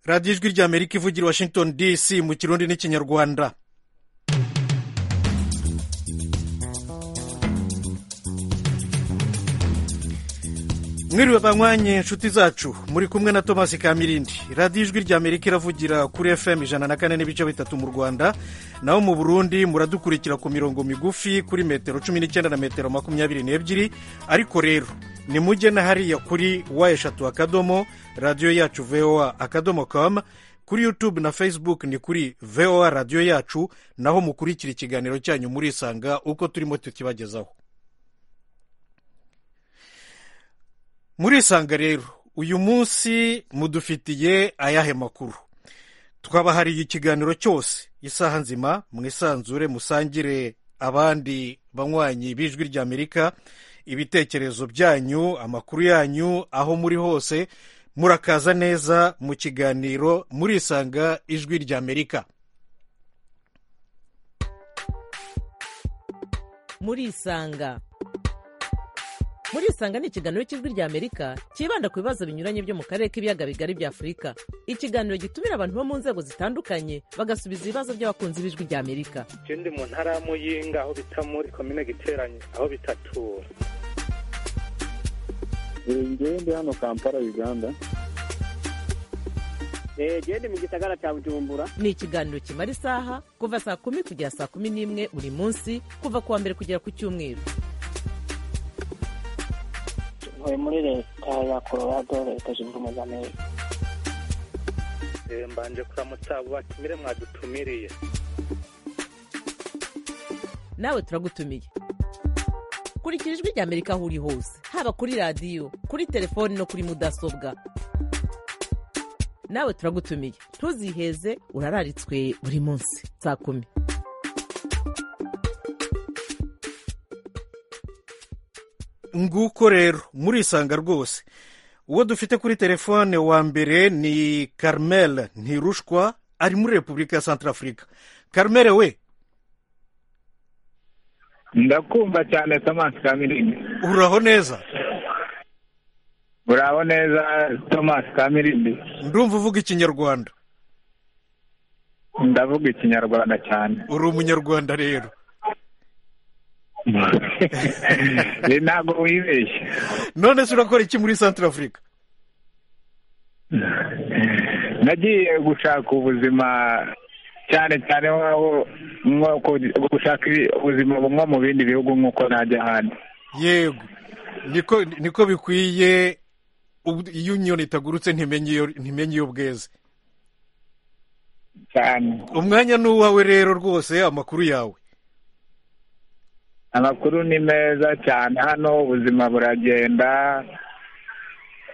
radiyo ijwi ry'amerika ivugira i washington dc mu kirundi n'ikinyarwanda mwiriwe banywanye inshuti zacu muri kumwe na tomasi kamirindi radiyo ijwi ry'amerika iravugira kuri fm ijana na kane n'ibice bitatu mu rwanda naho mu burundi muradukurikira ku mirongo migufi kuri metero cumi n'icyenda na metero makumyabiri n'ebyiri ariko rero ni mujye na hariya kuri wa eshatu akadomo radiyo yacu voa akadomo kamu kuri yutube na facebook ni kuri voa radiyo yacu naho mukurikira ikiganiro cyanyu murisanga uko turimo tukibagezaho murisanga rero uyu munsi mudufitiye ayahe makuru twabahariye ikiganiro cyose isaha nzima mwisanzure musangire abandi banywanyi b'ijwi ry'amerika ibitekerezo byanyu amakuru yanyu aho muri hose murakaza neza mu kiganiro murisanga ijwi ry'amerika murisanga murisanga ni ikiganiro cy'ijwi ry'amerika cyibanda ku bibazo binyuranye byo mu karere k'ibiyaga bigari bya afurika ikiganiro gitumira abantu bo mu nzego zitandukanye bagasubiza ibibazo by'abakunzi b'ijwi ry'amerika ikindi mu ntara ya muyinga aho bita muri komine giteranye aho bitatura njyewe ndi hano kampala uganda genda mu gisagara cya bujumbura ni ikiganiro kimara isaha kuva saa kumi kugera saa kumi n'imwe buri munsi kuva ku wa mbere kugera ku cyumweru ntuye muri leta ya colorado leta zunze ubumwe za amerika mbanje kuramutsa batumire mwadutumiriye nawe turagutumiye kurikira ijwi ry'amerika aho uri hose haba kuri radiyo kuri telefoni no kuri mudasobwa nawe turagutumiye ntuziheze urararitswe buri munsi saa kumi nguko rero murisanga rwose uwo dufite kuri telefone wa mbere ni Carmel ntirushwa ari muri repubulika ya santarafurika Carmel we ndakumva cyane tomasi kamirindi uraho neza uraho neza tomasi kamirindi ndumva uvuga ikinyarwanda ndavuga ikinyarwanda cyane uri umunyarwanda rero ntabwo wibeshye none se urakora iki muri santarafurika nagiye gushaka ubuzima cyane cyane gushaka ubuzima bumwe mu bindi bihugu nk'uko najya ahandi yego niko bikwiye iyo inyoni itagurutse ntimenye iyo bweze cyane umwanya ni uwawe rero rwose amakuru yawe amakuru ni meza cyane hano ubuzima buragenda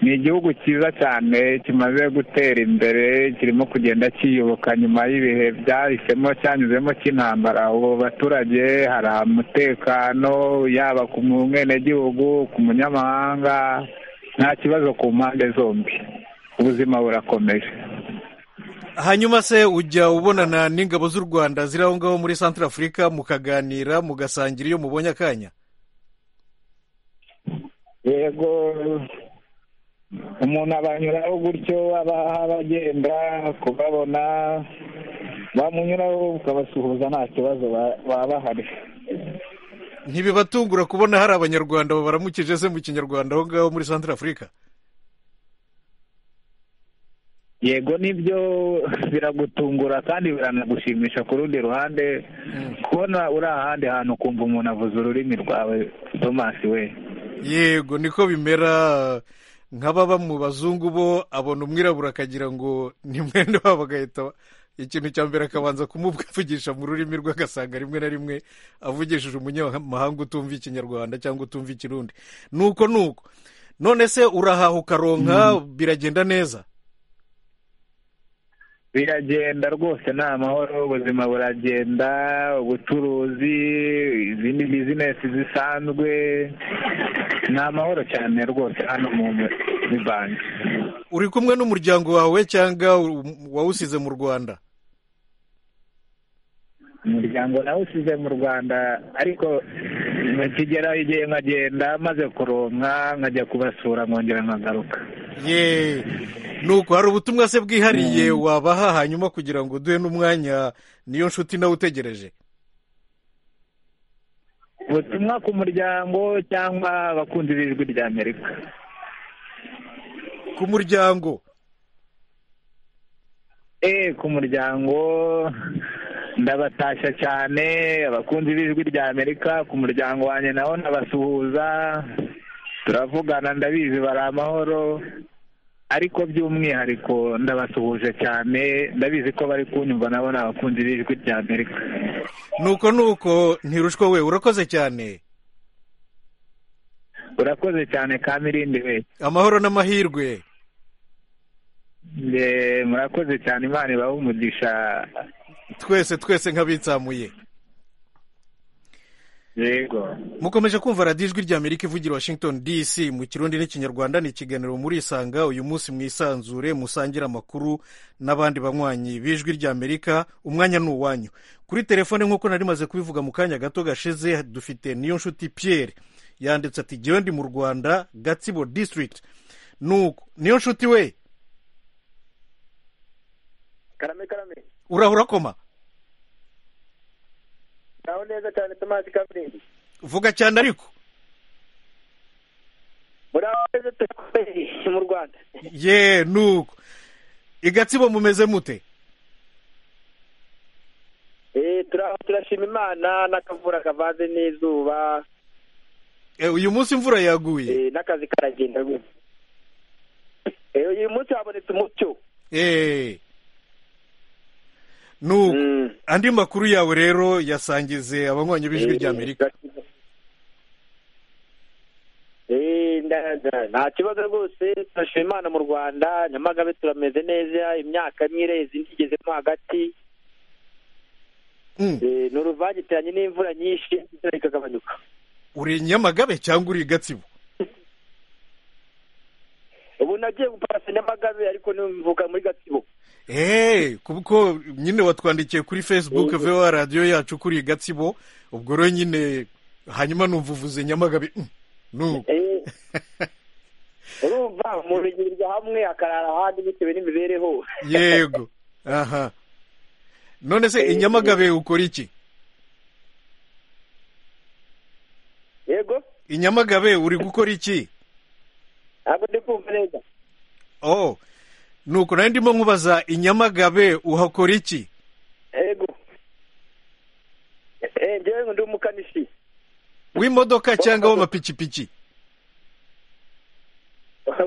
ni igihugu cyiza cyane kimaze gutera imbere kirimo kugenda kiyoboka nyuma y'ibihe byahisemo cyanyuzemo cy'intambara ubu baturage hari umutekano yaba ku mwenegihugu ku munyamahanga nta kibazo ku mpande zombi ubuzima burakomeje hanyuma se ujya ubonana n'ingabo z'u rwanda ziri aho ngaho muri santara afurika mukaganira mugasangira iyo mubonye akanya yego umuntu abanyuraho gutyo aba abagenda kubabona bamunyuraho ukabasuhuza nta kibazo baba bahari ntibibatungura kubona hari abanyarwanda babaramukije se mu kinyarwanda aho ngaho muri santara afurika yego nibyo biragutungura kandi biranagushimisha ku rundi ruhande kubona uri ahandi hantu ukumva umuntu avuze ururimi rwawe tomasi we yego niko bimera nk'ababa mu bazungu bo abona umwirabura akagira ngo ni mwene wabo agahita ikintu cya mbere akabanza kumuvugisha mu rurimi rwe agasanga rimwe na rimwe avugishije umunyamahanga utumva ikinyarwanda cyangwa utumva ikirundi nuko nuko none se urahaha ukaronka biragenda neza biragenda rwose ni amahoro ubuzima buragenda ubucuruzi izindi bizinesi zisanzwe ni amahoro cyane rwose hano muri banki uri kumwe n'umuryango wawe cyangwa wawusize mu rwanda umuryango nawusize mu rwanda ariko kigeraho igihe nkagenda maze kuronka nkajya kubasura nkongera nkagaruka yeee nuko hari ubutumwa se bwihariye wabaha hanyuma kugira ngo uduhe n'umwanya niyo nshuti nawe utegereje ubutumwa ku muryango cyangwa abakunzi b'ijwi rya amerika ku muryango eee ku muryango ndabatashya cyane abakunzi b'ijwi rya amerika ku muryango wanjye naho ndabasuhuza turavugana ndabizi bari amahoro ariko by'umwihariko ndabasuhuje cyane ndabizi ko bari kunyumva nabo ni abakunzi b'ijwi rya amerika nuko nuko ntirushwa we urakoze cyane urakoze cyane kamirindi we amahoro n'amahirwe Eee, murakoze cyane imana ibahe umugisha twese twese nk'abitsamuye yego mukomeje kumva radiyo ijwi rya amerika ivugira washington dc mu kirundi n'ikinyarwanda ni ikiganiro muri isanga uyu munsi mwisanzure musangira amakuru n'abandi banywanyi b'ijwi rya amerika umwanya ni uwanyu kuri telefone nk'uko nari maze kubivuga mu kanya gato gashize dufite niyo nshuti pierre yanditse ati jyewe ndi mu rwanda gatsibo district nuko niyo nshuti we karame karame urahura koma naho neza cyane tomasi kamirindi vuga cyane ariko muraho neza turi mu rwanda ye nuko i gatsibo mumeze mute eee turaho turashima imana n'akavura kavanze n'izuba Eh, uyu munsi imvura yaguye eh, n'akazi karagenda rwose Eh, uyu munsi habonetse umucyo eee nuko Mm. andi makuru yawe rero yasangize abanywanyi b'ijwi rya amerika Eh, nda- nda- nta kibazo rwose turashima imana mu rwanda nyamagabe turameze neza imyaka imwe ireze indi igezemo hagati Mm. Eh, ni uruvangitiranye n'imvura nyinshi imvura ikagabanyuka uri nyamagabe cyangwa uri gatsibo ubu nagiye gupasa nyamagabe ariko nivuga muri gatsibo eee kuko nyine watwandikiye kuri facebook vewa radiyo yacu kuri gatsibo ubwo rero nyine hanyuma numva uvuze nyamagabe mm, nuko Eh, urumva umuntu yirirwa hamwe akarara ahandi bitewe n'imibereho yego aha none se i nyamagabe ukora iki yego i nyamagabe uri gukora iki ntabwo ndi kumva neza oh nuko nari ndimo nkubaza i nyamagabe uhakora iki yego Eh, njyewe ndi umukanishi w'imodoka cyangwa w'amapikipiki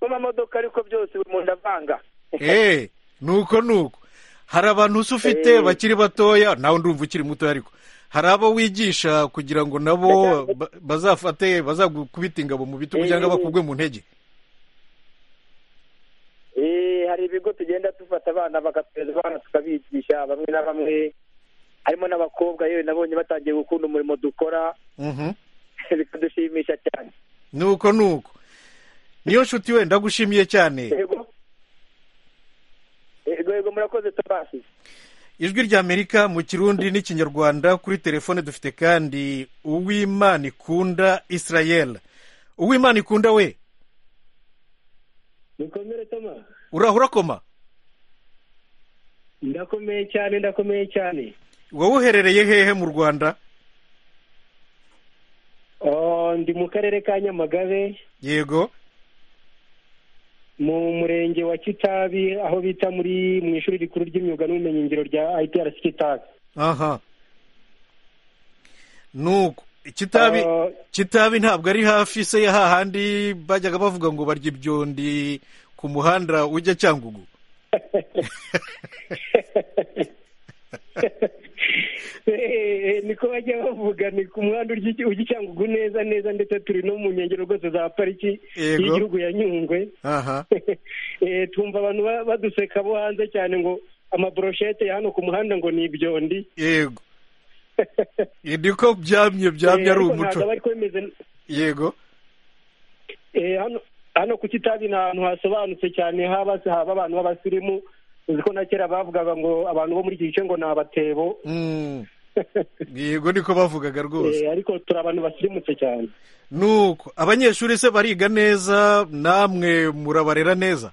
amamodoka ariko byose buri muntu avanga eee nuko nuko hari abantu usa ufite Eh. bakiri batoya nawe ndumva ukiri mutoya ariko hari abo wigisha kugira ngo nabo ba- bazafate bazagukubita ingabo mu bitugu Eh. cyangwa bakugwe mu ntege Eh, hari ibigo tugenda dufata abana bagatoza abana tukabigisha bamwe na bamwe harimo n'abakobwa yewe nabonye batangiye gukunda umurimo dukora Mhm. bikadushimisha cyane nuko nuko niyo nshuti we ndagushimiye cyane yego yego yego murakoze tabasi ijwi rya amerika mu kirundi n'ikinyarwanda kuri telefone dufite kandi uwimana ikunda israel uwimana ikunda we mukomere toma urahura koma ndakomeye cyane ndakomeye cyane wowe uherereye hehe mu rwanda Oh, ndi mu karere ka nyamagabe yego mu murenge wa kitabi aho bita muri mu ishuri rikuru ry'imyuga n'ubumenyingiro rya itrc kitabi aha nuko kitabi Ah. kitabi ntabwo ari hafi se ya hahandi bajyaga bavuga ngo barya ibyondi ku muhanda ujya cyangugu Eh, niko bajya bavuga ni ku muhanda urya- ujya i cyangugu neza neza ndetse turi no mu nkengero rwose za pariki Yego. y'igihugu ya nyungwe aha Eh, tumva abantu ba- baduseka bo hanze cyane ngo amaboroshete ya hano ku muhanda ngo ni ibyondi yego niko byamye byamye ari ariko umuco ntabwo aba ariko bimeze yego Eh, hano hano ku kitabi ni ahantu hasobanutse cyane haba haba abantu b'abasirimu uzi ko na kera bavugaga ngo abantu bo muri iki gice ngo ni abatebo Mm, yego niko bavugaga rwose Eh, ariko turi abantu basirimutse cyane nuko abanyeshuri se bariga neza namwe murabarera neza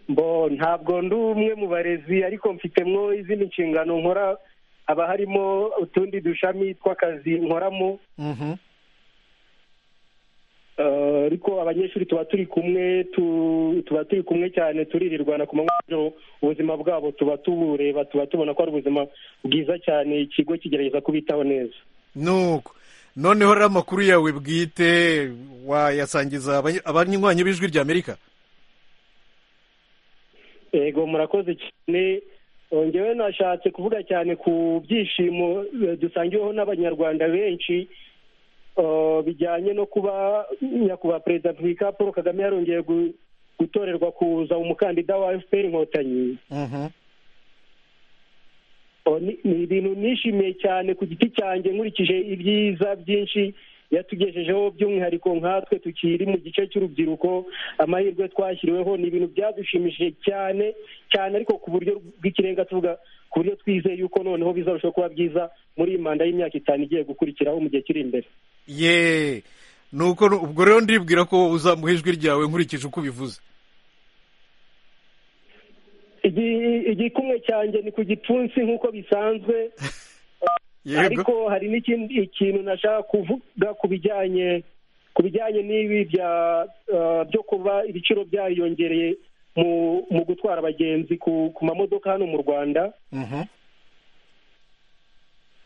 bo ntabwo ndi umwe mu barezi ariko mfitemwo izindi nshingano nkora haba harimo utundi dushami tw'akazi nkoramo Mhm. Eh, ariko abanyeshuri tuba turi kumwe tu- tuba turi kumwe cyane turirirwana ku manywa n'ijoro ubuzima bwabo tuba tubureba tuba tubona ko ari ubuzima bwiza cyane ikigo kigerageza kubitaho neza nuko noneho rero amakuru yawe bwite wayasangiza abany- abanywanyi b'ijwi ry'amerika yego murakoze cyane ngewe nashatse kuvuga cyane ku byishimo eh, dusangiweho n'abanyarwanda benshi eh, bijyanye no kuba nyakubahwa perezida wa repubulika paul kagame yarongeye gu- gutorerwa kuza umukandida wa fpr inkotanyi Mhm. Oh, ni ni ibintu nishimiye cyane ku giti cyanjye nkurikije ibyiza byinshi yatugejejeho by'umwihariko nkatwe tukiri mu gice cy'urubyiruko amahirwe twashyiriweho ni ibintu byadushimishije cyane cyane ariko ku buryo bw'ikirenga tuvuga ku buryo twizeye yuko noneho bizarushaho kuba byiza muri iyi manda y'imyaka itanu igiye gukurikiraho mu gihe kiri imbere ye nuko nu- ubwo rero ndibwira ko uzamuha ijwi ryawe nkurikije uko ubivuze Igi- igikumwe cyanjye ni ku gipfunsi nk'uko bisanzwe ariko hari n'ikindi ikintu nashaka kuvuga ku bijyanye ku bijyanye n'ibi bya eh, byo kuba ibiciro byariyongereye mu mu gutwara abagenzi ku ku mamodoka hano mu rwanda Mhm.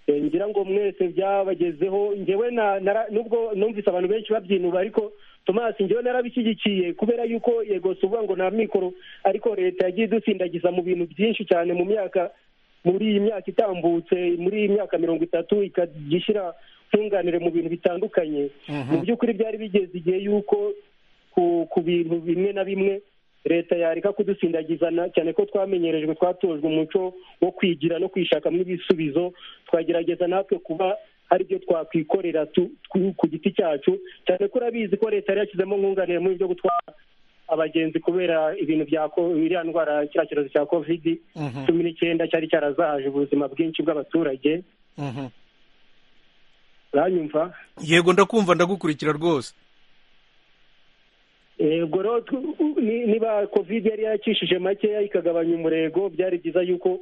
Eh, ngira ngo mwese byabagezeho njyewe na- nara- nubwo numvise abantu benshi babyinura ariko Thomas njyewe narabishyigikiye kubera yuko yego si ukuvuga ngo nta mikoro ariko leta yagiye idusindagiza mu bintu byinshi cyane mu myaka muri iyi myaka itambutse muri iyi myaka mirongo itatu ikagishyira nkunganire mu bintu bitandukanye mu by'ukuri byari bigeze igihe yuko ku ku bintu bimwe na bimwe leta yareka kudusindagizana cyane ko twamenyerejwe twatojwe umuco wo kwigira no kwishakamo ibisubizo twagerageza natwe kuba hari ibyo twakwikorera tu- ku- ku giti cyacu cyane ko urabizi ko leta yari yashyizemo nkunganire muri byo gutwara abagenzi kubera ibintu bya ko- iriya ndwara kiriya cyorezo cya kovidi Mhm. cumi n'icyenda cyari cyarazahaje ubuzima bwinshi bw'abaturage Mhm. uranyumva yego ndakumva ndagukurikira rwose yego rero tu- ni- niba kovide yari yakishije makeya ikagabanya umurego byari byiza yuko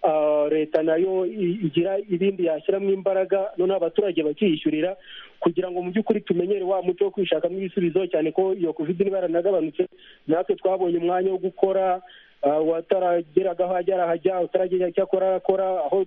ah, leta nayo i- igira ibindi yashyiramo imbaraga noneho abaturage bakiyishyurira kugira ngo mu by'ukuri tumenyere wa muco wo kwishakamo ibisubizo cyane ko iyo kovide niba yaranagabanutse natwe twabonye umwanya wo gukora ah, uwatarageraga aho ajya arahajya utaragera icyo akora arakora aho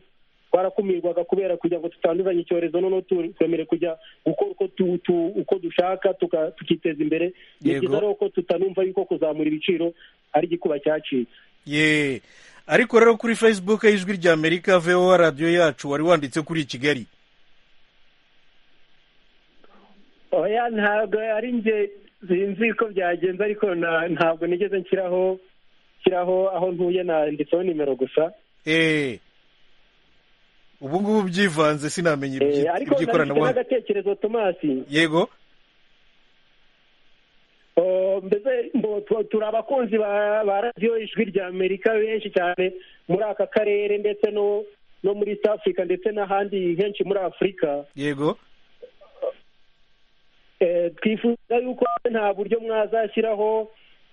twarakumirwaga kubera kugira ngo tutanduzanye icyorezo noneho tu- twemere kujya gukora uko tu- tu- uko dushaka tuka- tukiteza imbere ni Yego. byiza rero ko tutanumva yuko kuzamura ibiciro ari igikuba cyacitse ye ariko rero kuri facebook y'ijwi ry'amerika voa radiyo yacu wari wanditse kuri kigali oya ntabwo ari njye sinzi uko byagenze ariko na- ntabwo nigeze nshyiraho nshyiraho aho ntuye nanditseho nimero gusa Eh. ubu ngubu byivanze sinamenya Eh, ibyi- ariko nanditse iby'ikoranabuhanga n'agatekerezo tomasi yego Oh, mbese mbo- tu- turi abakunzi ba ba radiyo ijwi rya amerika benshi cyane muri aka karere ndetse no no muri east africa ndetse n'ahandi henshi muri afurika yego Eh, twifuza yuko nta buryo mwazashyiraho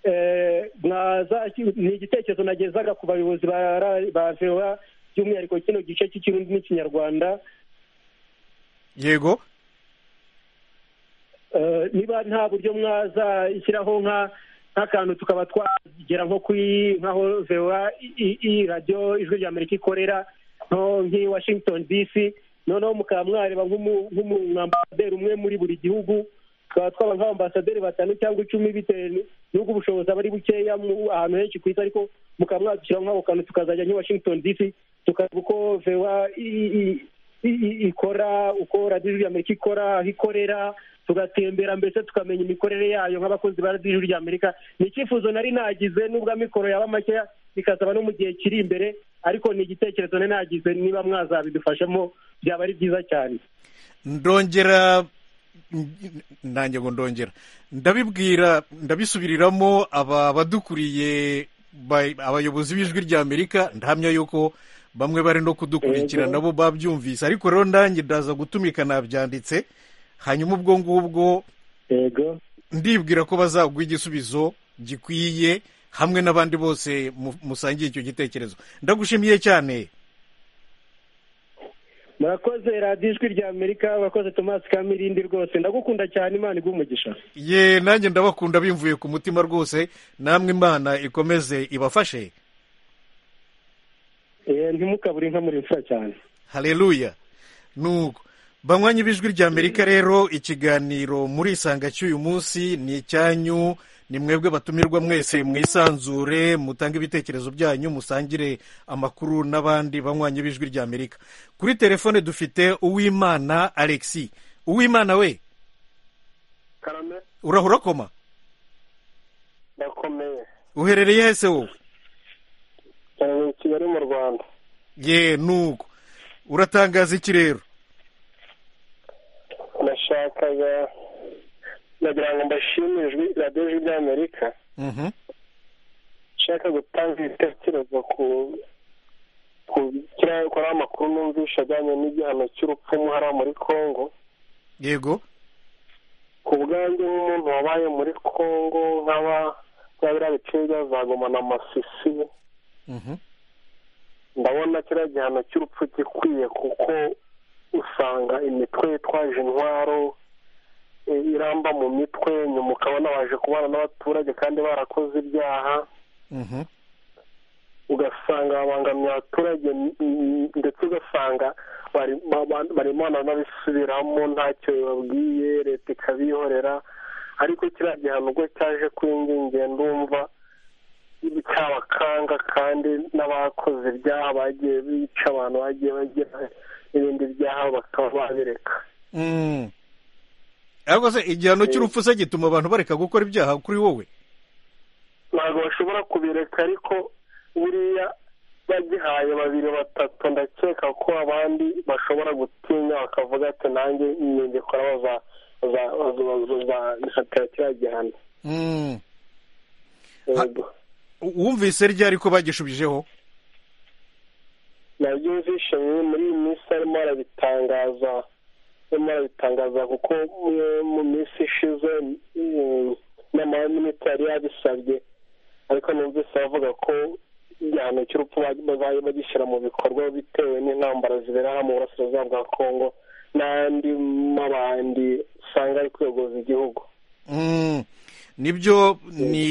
eh, mwazashy- ni igitekerezo nagezaga ku bayobozi ba ra- ba voa by'umwihariko kino gice cy'ikirundi n'ikinyarwanda yego Eh, niba nta buryo mwazashyiraho nka nk'akantu tukaba twagera nko kuri nkaho voa i- i- i radiyo ijwi rya amerika ikorera nko nk'i washington dc noneho mukaba mwareba nk'umu- nk'umwambasaderi umwe muri buri gihugu tukaba twaba nk'abambasaderi batanu cyangwa icumi bitewe n'ubwo ubushobozi aba ari bukeya mu- ahantu henshi ku isi ariko mukaba mwadushyiraho nk'ako kantu tukazajya nk'i washington dc tukareba uko voa i- i- i- i- ikora uko radiyo ijwi rya amerika ikora aho ikorera tugatembera mbese tukamenya imikorere yayo nk'abakozi ba radiyo ijwi rya amerika ni icyifuzo nari nagize nubwo amikoro yaba makeya bikazaba no mu gihe kiri imbere ariko ni igitekerezo nari nagize niba mwazabidufashamo byaba ari byiza cyane ndongera nanjye ngo ndongera ndabibwira ndabisubiriramo aba badukuriye ba- abayobozi b'ijwi ry'amerika ndahamya yuko bamwe bari no kudukurikira Yego. nabo babyumvise ariko rero nanjye ndaza gutumika nabyanditse hanyuma ubwo ngubwo yego ndibwira ko bazaguha igisubizo gikwiye hamwe n'abandi bose mu- musangiye icyo gitekerezo ndagushimiye cyane murakoze radiyo ijwi rya amerika murakoze tomasi kamirindi rwose ndagukunda cyane imana iguha umugisha ye nanjye ndabakunda bimvuye ku mutima rwose namwe imana ikomeze ibafashe Eh, ntimukabure inka muri mfura cyane hareruya nuko banywanyi b'ijwi rya amerika rero ikiganiro muri isanga cy'uyu munsi ni icyanyu ni mwebwe batumirwa mwese mwisanzure mutange ibitekerezo byanyu musangire amakuru n'abandi banywanyi b'ijwi rya amerika kuri telefone dufite uwimana alexi uwimana we karame uraho urakoma ndakomeye uherereye hese wowe cyane i kigali mu rwanda ye nuko uratangaza iki rero nashakaga ndagira ngo mbashimire ijwi radiyo ijwi rya amerika Mhm. nshaka gutanga ibitekerezo ku ku kiriya kora amakuru numvisha ajyanye n'igihano cy'urupfu hariya muri congo yego ku bwanjye nk'umuntu wabaye muri congo nk'aba bya biriya biciro byazagomana amasisi Mhm. ndabona kiriya gihano cy'urupfu gikwiye kuko usanga imitwe yitwaje intwaro e, iramba mu mitwe nyuma ukabona baje kubana n'abaturage kandi barakoze ibyaha Mhm. ugasanga babangamiye abaturage m- m- ndetse ugasanga bari- ba- ba- barimo banabisubiramo ntacyo babwiye leta ikabihorera ariko kiriya gihano ubwo cyaje kuri njye njye ndumva cyabakanga kandi n'abakoze ibyaha bagiye bica abantu bagiye bagira n'ibindi byaha bakaba babireka Mm. ariko se igihano cy'urupfu se gituma abantu bareka gukora ibyaha kuri wowe ntabwo bashobora kubireka ariko buriya bagihaye babiri batatu ndakeka ko abandi bashobora gutinya bakavuga ati nanjye ningikora baza- baza- baza- bazafatira kiriya gihano Mm. Yego. U- wumvise ryari ko bagishubijeho nabyo nzishe muri iyi minsi arimo arabitangaza arimo arabitangaza kuko mu- mu minsi ishize mm, inama y'aminisitiri yari yabisabye ariko numvise bavuga ko igihano cy'urupfu baj- bazajya bagishyira mu bikorwa bitewe n'intambara zibera hano mu burasirazuba bwa kongo n'andi mabandi usanga ari kuyogoza igihugu Mm. nibyo ni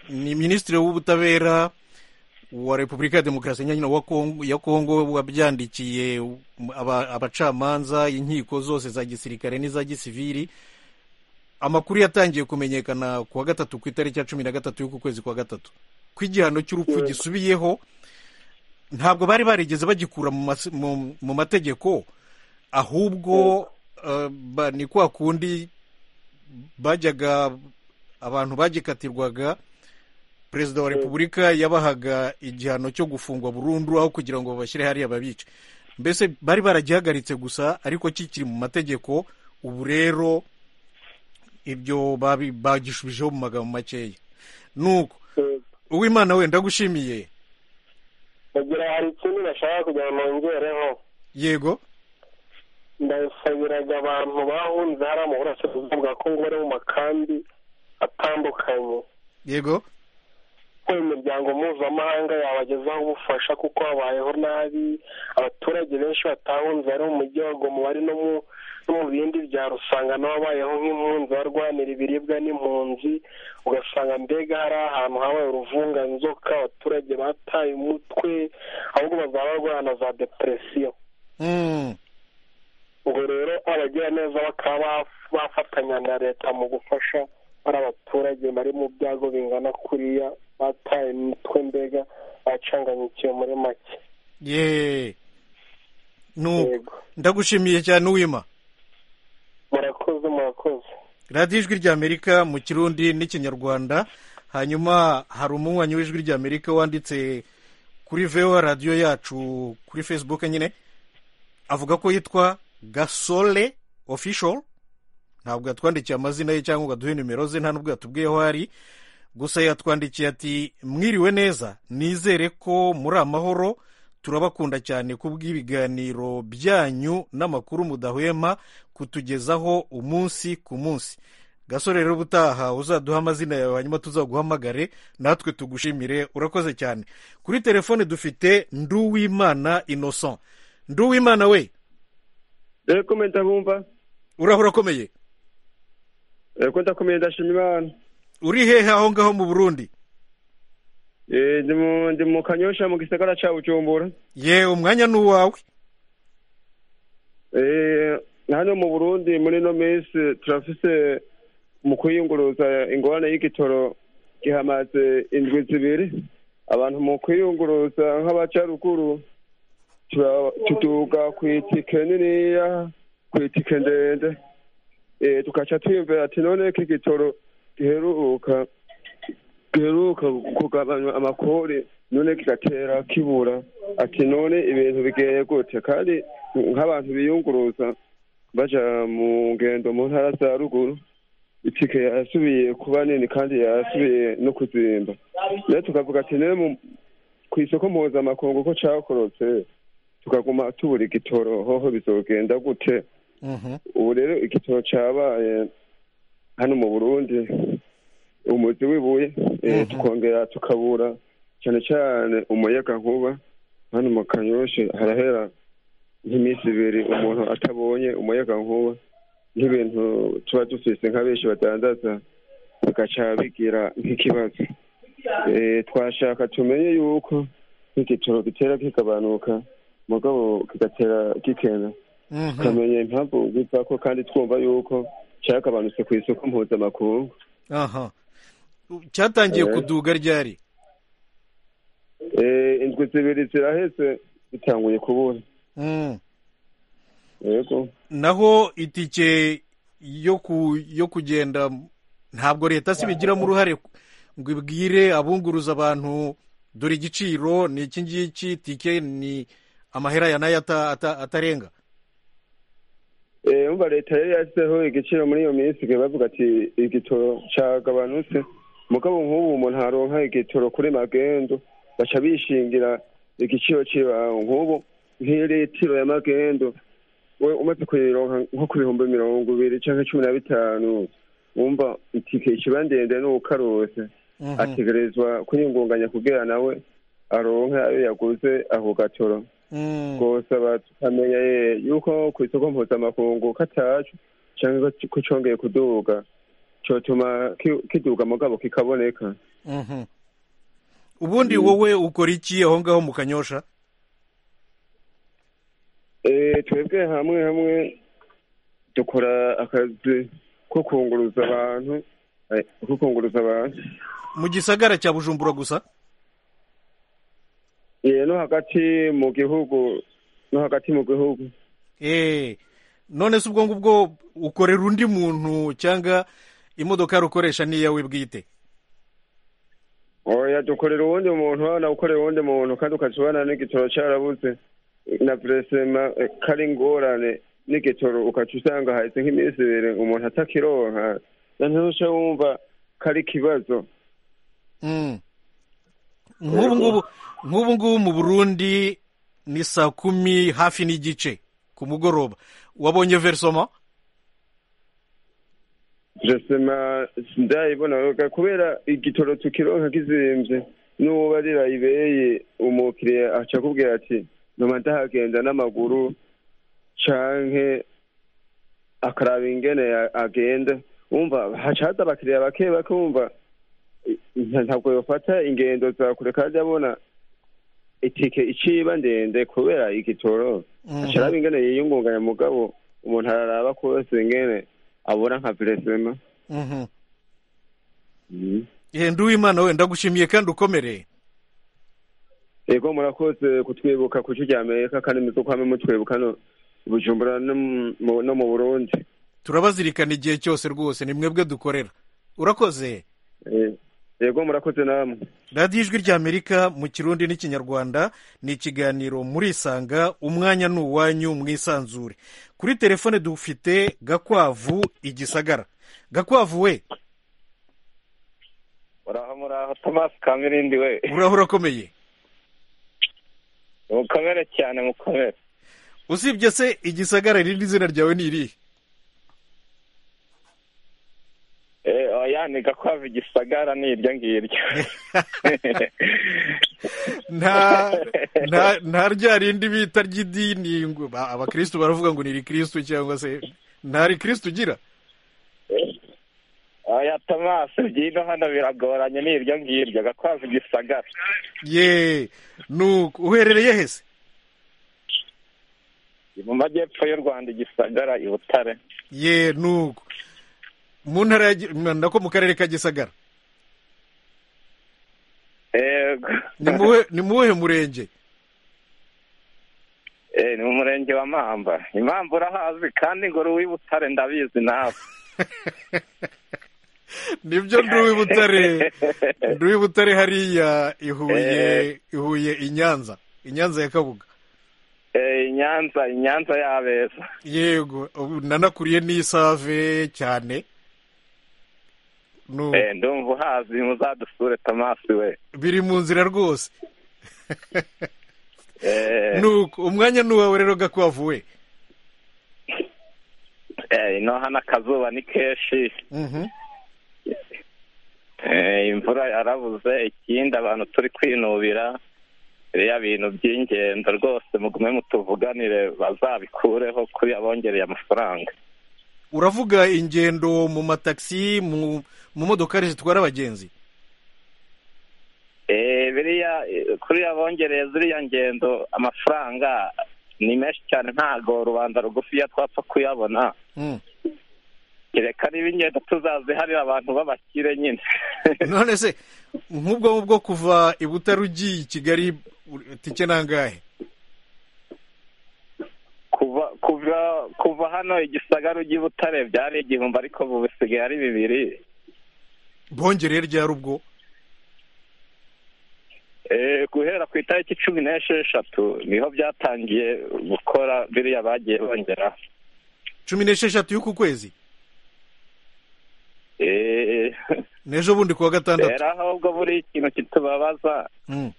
ni minisitiri w'ubutabera wa repubulika ya demokarasi nyanyina wa Kongo- ya kongo wabyandikiye aba- abacamanza inkiko zose za gisirikare n'iza gisiviri amakuru yatangiye kumenyekana ku wa gatatu ku itariki ya cumi na gatatu y'uku kwezi kwa gatatu ko igihano cy'urupfu gisubiyeho ntabwo bari barigeze bagikura mu mas- mu- mu mategeko ahubwo eh, ba- ni kwa kundi bajyaga abantu bagikatirwaga perezida wa repubulika yabahaga igihano cyo gufungwa burundu aho kugira ngo babashyire hariya babice mbese bari baragihagaritse gusa ariko kikiri mu mategeko ubu rero ibyo babi- bagishubijeho mu magambo makeya nuko uwimana we ndagushimiye bagira hari ikindi bashaka kugira ngo nongereho yego ndasabiraga abantu bahunze hariya mu burasirazuba bwa kongo bari mu makambi atandukanye yego ko imiryango mpuzamahanga yabagezaho ubufasha kuko habayeho nabi abaturage benshi batahunze ari mu mujyi wa goma bari no mu no mu bindi byaro usanga n'ababayeho nk'impunzi barwanira ibiribwa n'impunzi ugasanga mbega hari ahantu habaye uruvunganzoka abaturage bataye umutwe ahubwo bazaba barwana za depresiyo Mm. ubwo rero abagira neza bakaba baf- bafatanya na leta mu gufasha bari abaturage bari mu byago bingana kuriya bataye imitwe mbega bacanganyikiye muri make ye nuko ndagushimiye cyane uwima murakoze murakoze radiyo ijwi rya amerika mu kirundi n'ikinyarwanda hanyuma hari umunywanyi w'ijwi rya amerika wanditse kuri vewa radiyo yacu kuri facebook nyine avuga ko yitwa gasole official ntabwo yatwandikiye amazina ye cyangwa ngo aduhe nimero ze nta n'ubwo yatubwiye aho ari gusa yatwandikiye ati mwiriwe neza nizere ko muri amahoro turabakunda cyane kubw'ibiganiro byanyu n'amakuru mudahwema kutugezaho umunsi ku munsi gasore rero ubutaha uzaduha amazina yawe hanyuma tuzaguhamagare natwe tugushimire urakoze cyane kuri telefone dufite nduwimana inoson nduwimana we rero komenta bumva uraho urakomeye rero ndakomeye ndashima imana uri hehe aho ngaho mu burundi ndi mu kanyosha mu gisagara cya bucumbura ye umwanya ni uwawe hano mu burundi muri ino minsi turafise mu kwiyunguruza ingorane y'igitoro gihamaze indwi zibiri abantu mu kwiyunguruza nk'abacaruguru tuduga ku itike niniya ku itike ndende tugaca twiyumvira ati none ko igitoro giheruka giheruka kugabanywa amakori none kigatera kibura ati none ibintu bigeye gute kandi nk'abantu biyunguruza baja mu ngendo mu ntara za ruguru itike yasubiye kuba nini kandi yasubiye no kuzimba rero tukavuga ati ne ku isoko mpuzamakungu ko cakorotse tukaguma tubura igitoro hoho bizogenda gute ubu rero igitoro cabaye hano mu burundi umuzi w'ibuye tukongera tukabura cyane cyane umuyaga nkuba hano mu kanyoshe harahera nk'iminsi ibiri umuntu atabonye umuyaga nkuba nk'ibintu tuba dufise nka benshi badandaza bigaca bigira nk'ikibazo twashaka tumenye yuko nk'igitoro gitera kigabanuka mugabo kigatera gikena tukamenya impamvu biva ko kandi twumva yuko cyagabanutse ku isoko mpuzamakungu aha cyatangiye kuduga ryari indwi zibiri ziraheze bitanguye kubura naho itike yo kugenda ntabwo leta si bigiramo uruhare ngo ibwire abunguruza abantu dore igiciro ni iki ngiki itike ni amahera ya nayo atarenga yumva leta yari yashyizeho igiciro muri iyo minsi bavuga ati igitoro cyagabanutse mugabo nk'ubu umuntu aronka igitoro kuri magendo baca bishingira igiciro cy'ibanze nk'ubu nk'iyo litiro ya magendo we umaze kuyironka nko ku bihumbi mirongo ibiri cyangwa cumi na bitanu wumva itike ikiba ndende n'ubukarose ategerezwa kuyingunganya kugira nawe aronke ayo yaguze ako gatoro rwose tukamenya yuko ku isoko mpuzamakungu katacu cyangwa ko cyongeye kuduga cyotuma kiduga mugabo kikaboneka ubundi wowe ukora iki aho ngaho mu kanyosha twebwe hamwe hamwe dukora akazi ko kunguruza abantu ko kunguruza abantu mu gisagara cya bujumbura gusa no hagati mu gihugu no hagati mu gihugu none se ubwo ngubwo ukorera undi muntu cyangwa imodoka rukoresha n'iyawe bwite oya dukorera uwundi muntu hano ukorera uwundi muntu kandi ukajya n'igitoro cyarabuze na buresema kari ngorane n'igitoro ukaca usanga hahise nk'iminsi ibiri umuntu atakironka nanone wumva kari ikibazo nk'ubu ngubu mu burundi ni saa kumi hafi n'igice ku mugoroba wabonye verisoma buresema ndayibona kubera igitoro tukironka kizimbye n'uwo barira umukiriya aca akubwira ati nyuma ndahagenda n'amaguru canke akaraba ingene agenda wumva hacaza abakiriya bake bake wumva ntabwo yofata ingendo za kure kandi abona itike iciba ndende kubera igitoro acaraba ingene yiyungunganya mugabo umuntu araraba kose ingene abona nka peresema nduwimana we ndagushimiye kandi ukomereye yego murakoze kutwibuka ku cyo amerika kandi muzi ko hamwe mutwibuka bujumbura no mu burundi turabazirikana igihe cyose rwose ni mwebwe dukorera urakoze yego murakoze namwe radiyo ijwi ry'amerika mu kirundi n'ikinyarwanda ni ikiganiro murisanga umwanya ni uwanyu mwisanzure kuri telefone dufite gakwavu igisagara gakwavu we uraho muraho tomasi kamirindi we uraho urakomeye mukomere cyane mukomere usibye se igisagara irindi zina ryawe ni irihe ni gakwava igisagara ni iryo ngiryo nta nta nta rya rindi bita ry'idini ngo ba- abakristu baravuga ngo ni rikristu cyangwa se nta rikristu ugira oya tomasi byino hano biragoranye ni iryo ngiryo gakwava igisagara ye nuko uherereye hese mu majyepfo y'u rwanda igisagara i butare ye nuko mu ntara ya Gi- nako mu karere ka gisagara yego ni muwe ni muwuhe murenge Eh, ni mu murenge wa mamba impamvu urahazi kandi ngo uri uw'i butare ndabizi nawe nibyo nduwi butare nduwi butare hariya i Huye Eh. i Huye i Nyanza i Nyanza ya kabuga Eh, i nyanza i nyanza y'abeza yego ubu nanakuriye n'isave cyane Nu- Eh, ndumva uhazi muzadusure tomasi we biri mu nzira rwose Eh, nuko umwanya ni uwawe rero gakwavuwe eh, ino hano akazuba ni kenshi Eh, imvura yarabuze ikindi abantu turi kwinubira biriya bintu by'ingendo rwose mugume mutuvuganire bazabikureho kuri abongereye amafaranga uravuga ingendo mu matagisi mu mu modokari zitwara abagenzi Eh, biriya eh, kuri abongereye ziriya ngendo amafaranga ni menshi cyane ntago rubanda rugufiya twapfa kuyabona Mm. kereka niba ingendo tuzaziharira abantu b'abakire nyine none se nk'ubwo ngubwo kuva i Butare ugiye i Kigali tike nangahe kuva kuva kuva hano igisagara ujya i butare byari igihumbi ariko ubu bisigaye ari bibiri bongereye ryari ubwo Eh, guhera ku itariki cumi n'esheshatu niho byatangiye gukora biriya bagiye bongera cumi n'esheshatu y'uku kwezi Eh, n'ejo bundi kuwa gatandatu rero ahubwo buri ikintu kitubabaza Mm.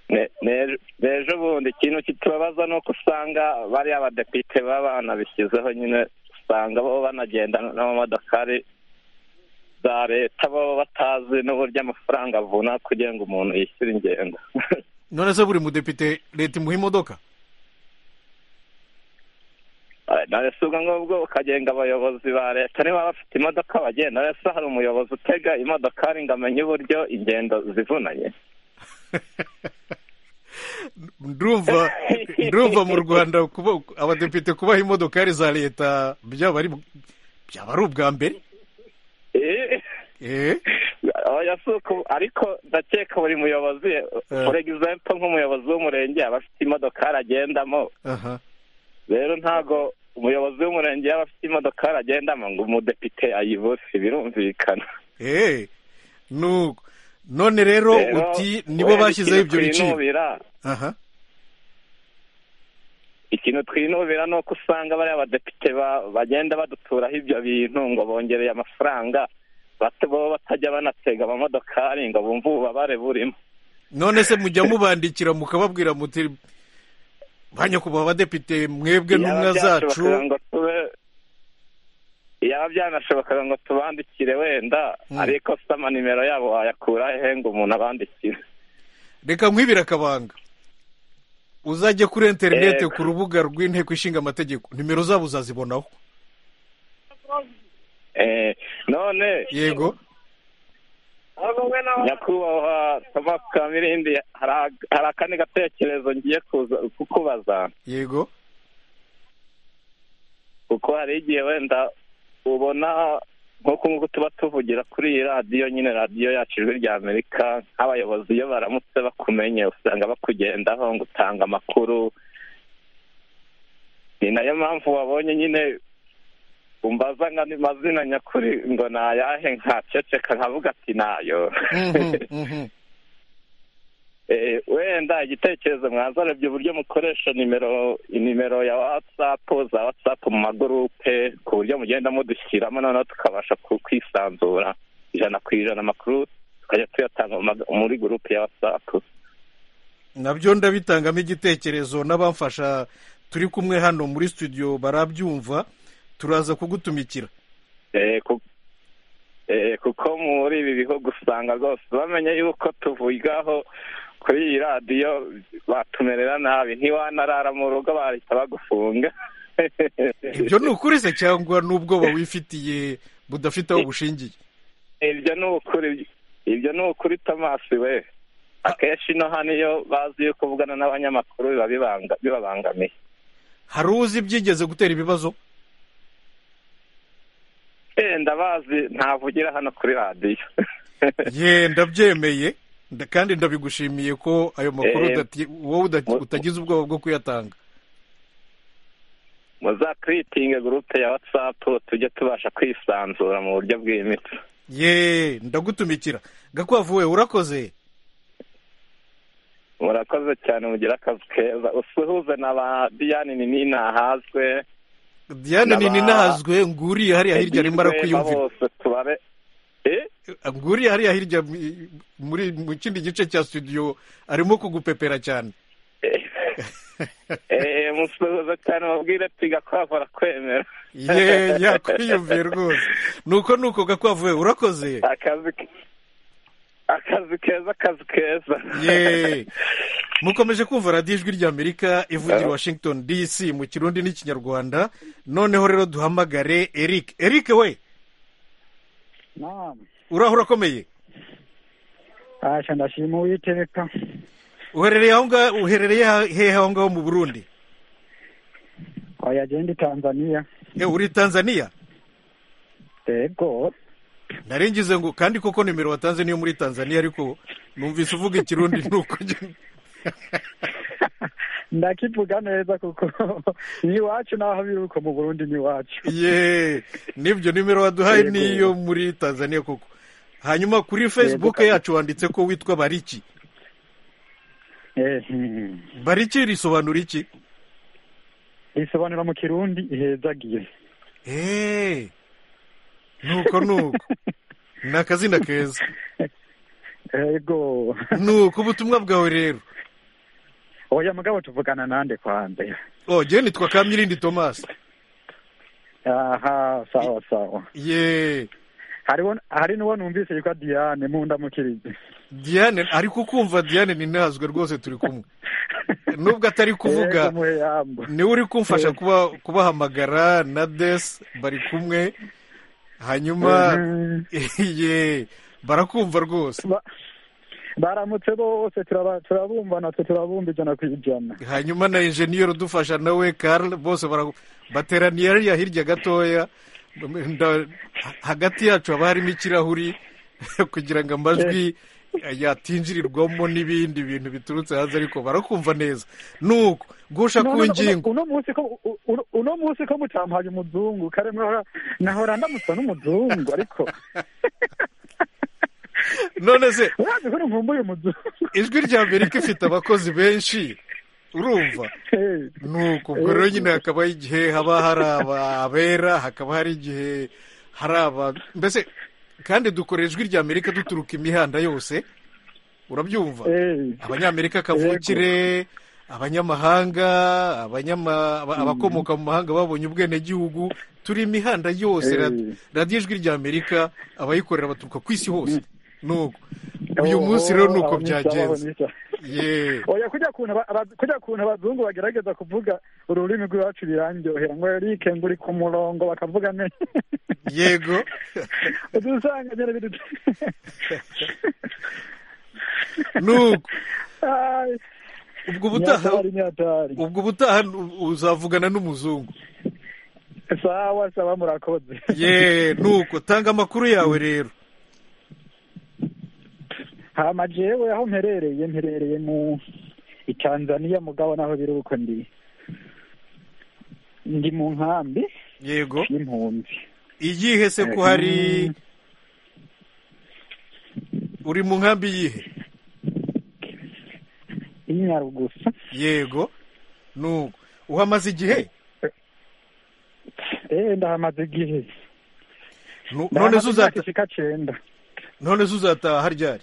ne- ne- n'ejo bundi ikintu kitubabaza ni uko usanga bariya badepite baba banabishyizeho nyine usanga bo banagenda n'amamodokari za leta bo batazi n'uburyo amafaranga avuna kugira ngo umuntu yishyure ingendo none se buri mudepite leta imuha imodoka nawe si ubwo ngubwo ukagenga abayobozi ba leta niba bafite imodoka bagenda rero se hari umuyobozi utega imodokari ngo amenye uburyo ingendo zivunanye ndumva ndumva mu rwanda kuba abadepite kubaha imodokari za leta byaba ari byaba ari ubwa mbere Eh, eh oya si uko- ariko ndakeka buri muyobozi for example nk'umuyobozi w'umurenge aba afite imodokari agendamo aha rero ntago umuyobozi w'umurenge yaba afite imodokari agendamo ngo umudepite ayibure birumvikana eh nuko none rero Rero, uti nibo bashyizeho ibyo ikintu biciro twinubira, aha ikintu twinubira ni uko usanga bariya badepite ba- bagenda baduturaho ibyo bintu ngo bongereye amafaranga bato bo batajya banatega amamodokari ngo bumve ububabare burimo none se mujya mubandikira mukababwira muti ba nyakubahwa abadepite mwebwe Iyaba ntumwa zacu byashobokaga ngo tube- iyaba byanashobokaga ngo tubandikire wenda Hmm. ariko se amanimero yabo wayakura hehe ngo umuntu abandikire reka nkwibire akabanga uzajye kuri interineti Yego. ku rubuga rw'inteko ishinga amategeko nimero zabo uzazibonaho Eh, none yego nyakubahwa thomas kamirindi hari ak- hari akandi gatekerezo ngiye kuza- kukubaza yego kuko hari igihe wenda ubona nk'uku nguku tuba tuvugira kuri iyi radiyo nyine radiyo yacu ijwi rya amerika nk'abayobozi iyo baramutse bakumenye usanga bakugendaho ngo utanga amakuru ni nayo mpamvu wabonye nyine umbaza ngo ni mazina nyakuri ngo ni ayahe nkaceceka nkavuga ati nayo Mhm, mhm. Eh, wenda igitekerezo mwazarebye uburyo mukoresha nimero nimero ya watsapu za watsapu mu magurupe ku buryo mugenda mudushyiramo noneho tukabasha ku- kwisanzura ijana ku ijana amakuru tukajya tuyatanga mu mag- muri gurupe ya watsapu nabyo ndabitangamo igitekerezo n'abamfasha turi kumwe hano muri studio barabyumva turaza kugutumikira Eh, ku- kuko muri ibi bihugu usanga rwose bamenye yuko tuvugaho kuri iyi radiyo batumerera nabi ntiwanarara mu rugo bahita bagufunga ibyo ni ukuri se cyangwa n'ubwoba wifitiye budafite aho bushingiye ibyo ni ukuri ibyo ni ukuri tomasi we akenshi ino hano iyo bazi yuko uvugana n'abanyamakuru biba bibanga bibabangamiye hari uzi byigeze gutera ibibazo yenda bazi ntavugira hano kuri radiyo ye ndabyemeye nda- kandi ndabigushimiye ko ayo makuru Eh, udati- wowe udati- utagize ubwoba bwo kuyatanga muzakiritinge gurupe ya watsapu tujye tubasha kwisanzura mu buryo bwimbitse ye ndagutumikira gakwavu we urakoze murakoze cyane mugira akazi keza usuhuze na ba diyane nini ntahazwe diane Naba- nini nahazwe nguriye hariya hirya arimo arakwiyumvira bose tubare nguriye hariya hirya mu- muri mu kindi gice cya studio arimo kugupepera cyane eee musuhuze cyane mubwire piga ko yakora kwemera ye yakwiyumviye rwose nuko nuko gakwavu we urakoze akazi ke- akazi keza akazi keza ye mukomeje kumva radiyo ijwi ry'amerika ivugira i washington dc mu kirundi n'ikinyarwanda noneho rero duhamagare eric eric we naam uraho urakomeye asha ndashima uwiteka uherereye aho ngaho uherereye hehe aho ngaho mu burundi oya je ndi tanzania e uri tanzania yego naringize ngo kandi koko nimero watanze niyo muri tanzania ariko numvise uvuga ikirundi nuko njye- ndakivuga neza kuko ni iwacu naho biri uko mu burundi ni iwacu ye nibyo nimero waduhaye niyo muri tanzania koko hanyuma kuri facebook yacu wanditse ko witwa bariki Eh, hmm. bariki risobanura iki risobanura mu kirundi ihezagiye eee nuko nuko ni akazina keza yego nuko ubutumwa bwawe rero oya mugabo tuvugana nande kwanze oh njyewe nitwa kamirindi tomasi aha sawa sawa ye hariho hari n'uwo numvise yitwa diane mu ndamukirize diane ariko ukumva diane ni ntazwe rwose turi kumwe nubwo atari kuvuga Yego, muyambo. niwe uri kumfasha Eh. kuba kubahamagara na desi bari kumwe hanyuma ye barakumva rwose baramutse bose turaba- turabumbana twe turabumba ijana ku ijana hanyuma na injeniyeri udufasha nawe karl bose bara- bateraniye hariya hirya gatoya Nda- hagati yacu haba harimo ikirahuri kugira ngo amajwi yatinjirirwamo n'ibindi bintu biturutse hanze ariko barakumva neza nuko gusha No, no, ku no, ngingo uno munsi ko u- u- uno munsi ko mutampaye umuzungu kare mwahora nahora ndamuswa n'umuzungu ariko none se urazi ko ntumbuye umuzungu ijwi rya amerika ifite abakozi benshi urumva nuko ubwo rero nyine hakaba hari igihe haba hari abera hakaba hari igihe hari aba mbese kandi dukora ijwi rya amerika duturuka imihanda yose urabyumva abanyamerika kavukire abanyamahanga abanyama aba- abakomoka mu mahanga babonye ubwenegihugu turi imihanda yose Eh. rad- radiyo ijwi rya amerika abayikorera baturuka ku isi hose nuko uyu munsi rero ni aho uko ni sawa, aho byagenze ni sawa. ye oya kujya kuntu aba- aba- kujya kuntu abazungu bagerageza kuvuga ururimi rw'iwacu biranryohera ngo erike ngo uri ku murongo bakavuga ne yego uza usanga nyine biri nuko Ay, ubwo ubutaha ni hatari, ni hatari. ubwo ubutaha uzavugana n'umuzungu sawa sawa murakoze ye nuko tanga amakuru yawe rero hama jewe aho mperereye mperereye mu i tanzania mugabo naho biri uko ndi ndi mu nkambi yego y'impunzi iyihe se ko hari uri mu nkambi yihe y'inyarugusa yego nuko uhamaze igihe eh ndahamaze igihe Nu- none Ndahamaze se uzata imyaka ishika cenda none se uzataha ryari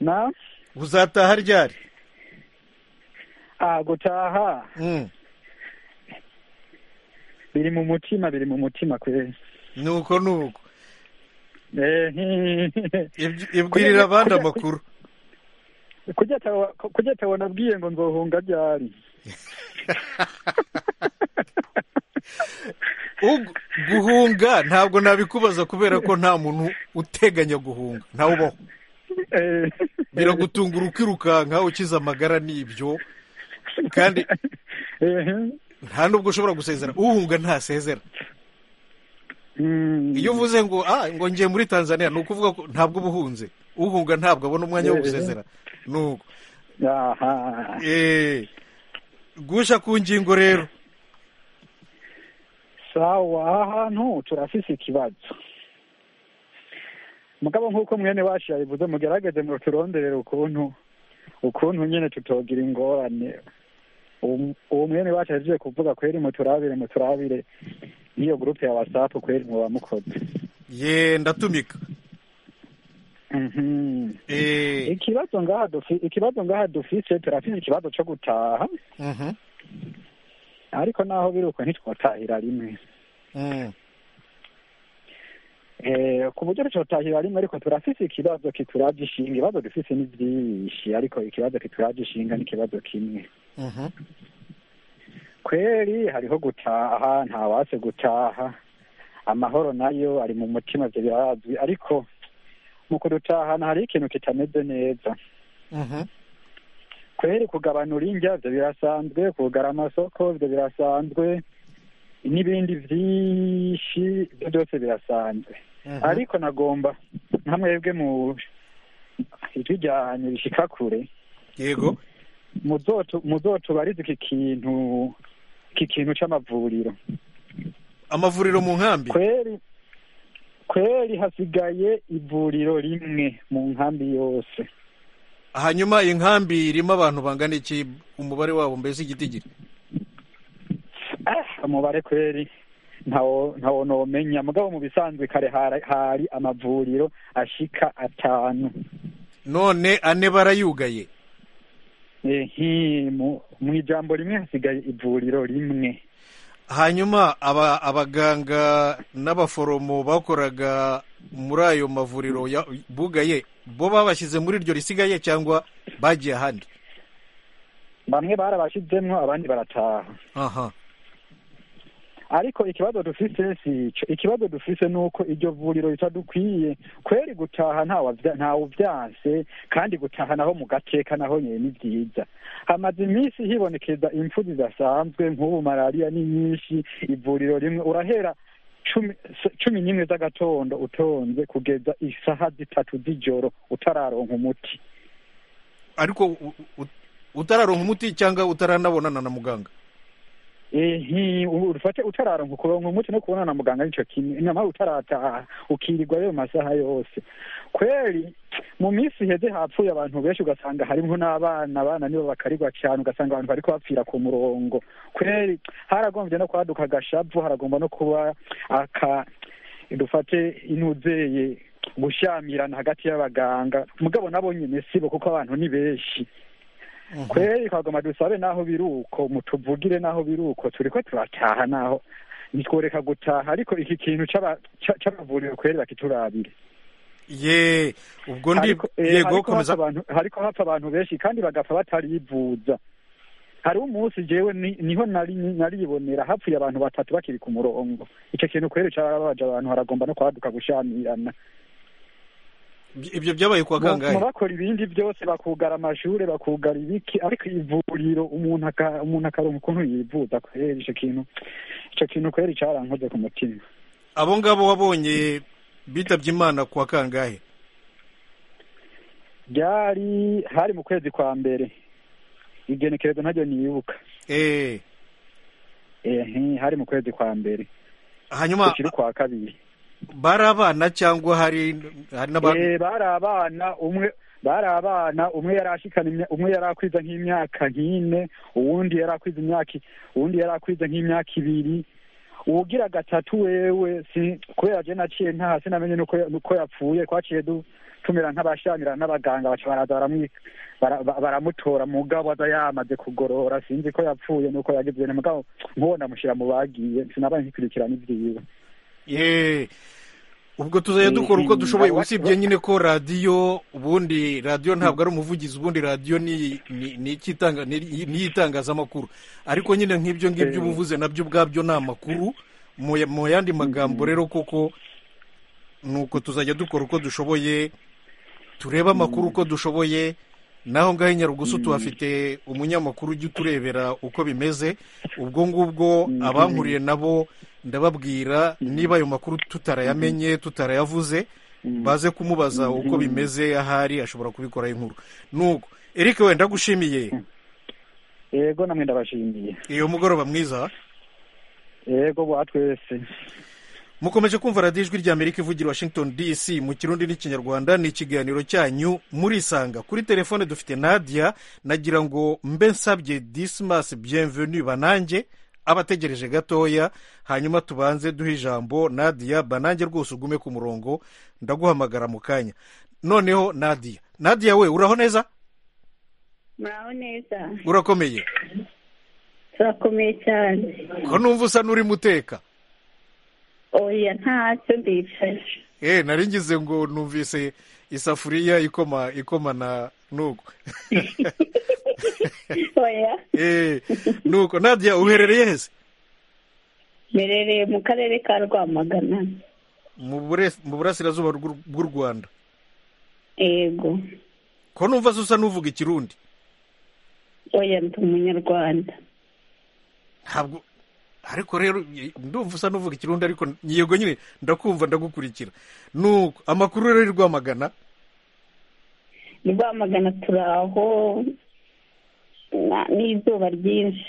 na uzataha ryari ah gutaha Mm. biri mu mutima biri mu mutima kwezi nuko nuko ibwirira abandi amakuru kujya tawa nabwiye ngo nzohunga ryari guhunga ntabwo nabikubaza kubera ko nta muntu uteganya guhunga ntawe ubaho biragutungura ukirukanka ukize amagara n'ibyo kandi nta nubwo ushobora gusezera uhunga ntasezera iyo uvuze ngo ah ngo ngiye muri tanzania ni ukuvuga ko ntabwo uba uhunze uhunga ntabwo abona umwanya wo gusezera ni uko gusha ku ngingo rero sawa aha hantu turafise ikibazo mugabo nk'uko mwene wacu yabivuze mugerageze ngo turonderere ukuntu ukuntu nyine tutogira ingorane uwo mwene wacu yagiye kuvuga kweri muturabire muturabire iyo gurupe ya wasapu kweri muba mukoze ye ndatumika ikibazo ngaha dufi- ikibazo ngaha dufise turafise ikibazo co gutaha ariko naho biri uko ntitwotahira rimwe Eh, ku buryo tutotahira rimwe ariko turafise ikibazo kituraje ishinga ibibazo dufise ni byinshi ariko ikibazo kituraje ishinga ni ikibazo kimwe kweri hariho gutaha ntawase gutaha amahoro nayo ari mu mutima ibyo birazwi ariko mu kudutahana hariho ikintu kitameze neza kweri kugabanura indya ibyo birasanzwe kugara amasoko ibyo birasanzwe n'ibindi byinshi ibyo byose birasanzwe ariko nagomba nka mwebwe mu ijwi ryanyu rishika kure yego muzotu- muzotubarize iki kintu iki kintu c'amavuriro amavuriro mu nkambi kweri kweri hasigaye ivuriro rimwe mu nkambi yose hanyuma inkambi irimo abantu bangana iki umubare wabo mbese igitigiri umubare kweri ntawo ntawo nomenya mugabo mu bisanzwe kare hari- hari amavuriro ashika atanu none ane barayugaye ehe mu mu ijambo rimwe hasigaye ivuriro rimwe hanyuma aba abaganga n'abaforomo bakoraga muri ayo mavuriro ya- bugaye bo babashyize muri iryo risigaye cyangwa bagiye ahandi bamwe barabashizemwo abandi barataha aha ariko ikibazo dufise sico ikibazo dufise nuko iryo vuriro ritadukwiye kweri gutaha ntawavya- ntawuvyanse kandi gutaha naho mu gateka naho nyene ni vyiza hamaze iminsi hibonekeza impfu zidasanzwe nk'ubu malariya ni nyinshi ivuriro rimwe urahera cumi s- cumi n'imwe z'agatondo utonze kugeza isaha zitatu z'ijoro utararonka umuti ariko u- u- utararonka umuti cyangwa utaranabonana na muganga ehe ubu ufate utararonka kuronka umuti no kubona na muganga nico kimwe nyamara utarataha ukirirwa ayo masaha yose kweri mu minsi iheze hapfuye abantu benshi ugasanga harimwo n'abana abana nibo bakarirwa cyane ugasanga abantu bariko bapfira ku murongo kweri haragombye no kwaduka agashavu haragomba no kuba aka dufate inuzeye gushyamirana hagati y'abaganga mugabo nabo nyene sibo kuko abantu ni benshi kweri twagomba dusabe naho biruko mutuvugire naho biruko turiko turataha naho nitworeka gutaha ariko iki kintu c'aba- ca- c'amavuriro kweri bakiturabire ye ubwo ndi Hariko- eh, yego hariko hapfa komeza abantu- hariko hapfa abantu benshi kandi bagapfa batarivuza hariho umunsi jewe ni- niho nari naribonera hapfuye abantu batatu bakiri ku murongo ico kintu kweri carababaje abantu haragomba no kwaduka gushamirana ibyo byabaye kwa kangahe mu bakora ibindi byose bakugara amashure bakugara ibiki ariko ivuriro umuntu aka- umuntu akaronka ukuntu yivuza kweri ico kintu ico kintu kweri carankoze ku mutima abo ngabo wabonye bitabye imana kwa kangahe ryari hari mu kwezi kwa mbere igenekerezo ntaryo niyibuka eh ehe hari mu kwezi kwa mbere hanyuma ukiri kwa kabiri bari abana cyangwa hari hari n'abandi Eh, bari abana umwe bari abana umwe yari ashikana imya- umwe yari akwiza nk'imyaka nk'ine uwundi yari akwiza imyaka i- uwundi yari akwiza nk'imyaka ibiri uwugira gatatu wewe si kubera je naciye ntaha sinamenye nuko ya- nuko yapfuye twaciye du- tumera nk'abashamira n'abaganga baca baraza baramwi- bara- ba- baramutora mugabo aza yamaze kugorora sinzi ko yapfuye nuko yagize ibintu mugabo nk'uwo ndamushyira mu bagiye sinabaye nkikurikirana ivyiwe ye ubwo tuzajya dukora uko dushoboye usibye nyine ko radiyo ubundi radiyo ntabwo ari umuvugizi ubundi radiyo ni ni- ni ikitanga- ni- ni iy'itangazamakuru ariko nyine nk'ibyo ngibyo uba uvuze nabyo ubwabyo ni amakuru mu ya- mu yandi magambo rero koko ni uko tuzajya dukora uko dushoboye turebe amakuru uko dushoboye naho ngaho i nyarugusu tuhafite umunyamakuru ujya uturebera uko bimeze ubwo ngubwo abankuriye nabo ndababwira niba ayo makuru tutarayamenye tutarayavuze baze kumubaza uko bimeze ahari ashobora kubikoraho inkuru nuko eric wenda gushimiye yego namwe ndabashimiye iyo mugoroba mwiza yego bwa twese mukomeje kumva radiyo ijwi rya amerika ivugira i washington dc mu kirundi n'ikinyarwanda ni ikiganiro cyanyu murisanga kuri telefone dufite nadia nagira ngo mbe nsabye dismas bienvenu banange abategereje gatoya hanyuma tubanze duhe ijambo nadia banange rwose ugume ku murongo ndaguhamagara mu kanya noneho nadia nadia we uraho neza muraho neza urakomeye turakomeye cyane ko numva usa n'urimo uteka oya ntacyo ndicaye Eh, nari ngize ngo numvise isafuriya ikoma ikomana nuko oya Eh, nuko nadia uherereye hese mperereye mu karere ka rwamagana mu bure- mu burasirazuba bw'u bw'u rwanda yego ko numva se usa n'uvuga ikirundi oya ndi umunyarwanda ntabwo ariko rero y- ndumva usa n'uvuga ikirundi ariko yego nyine ndakumva ndagukurikira nuko amakuru rero i rwamagana Ni rwamagana turi aho na- n'izuba ryinshi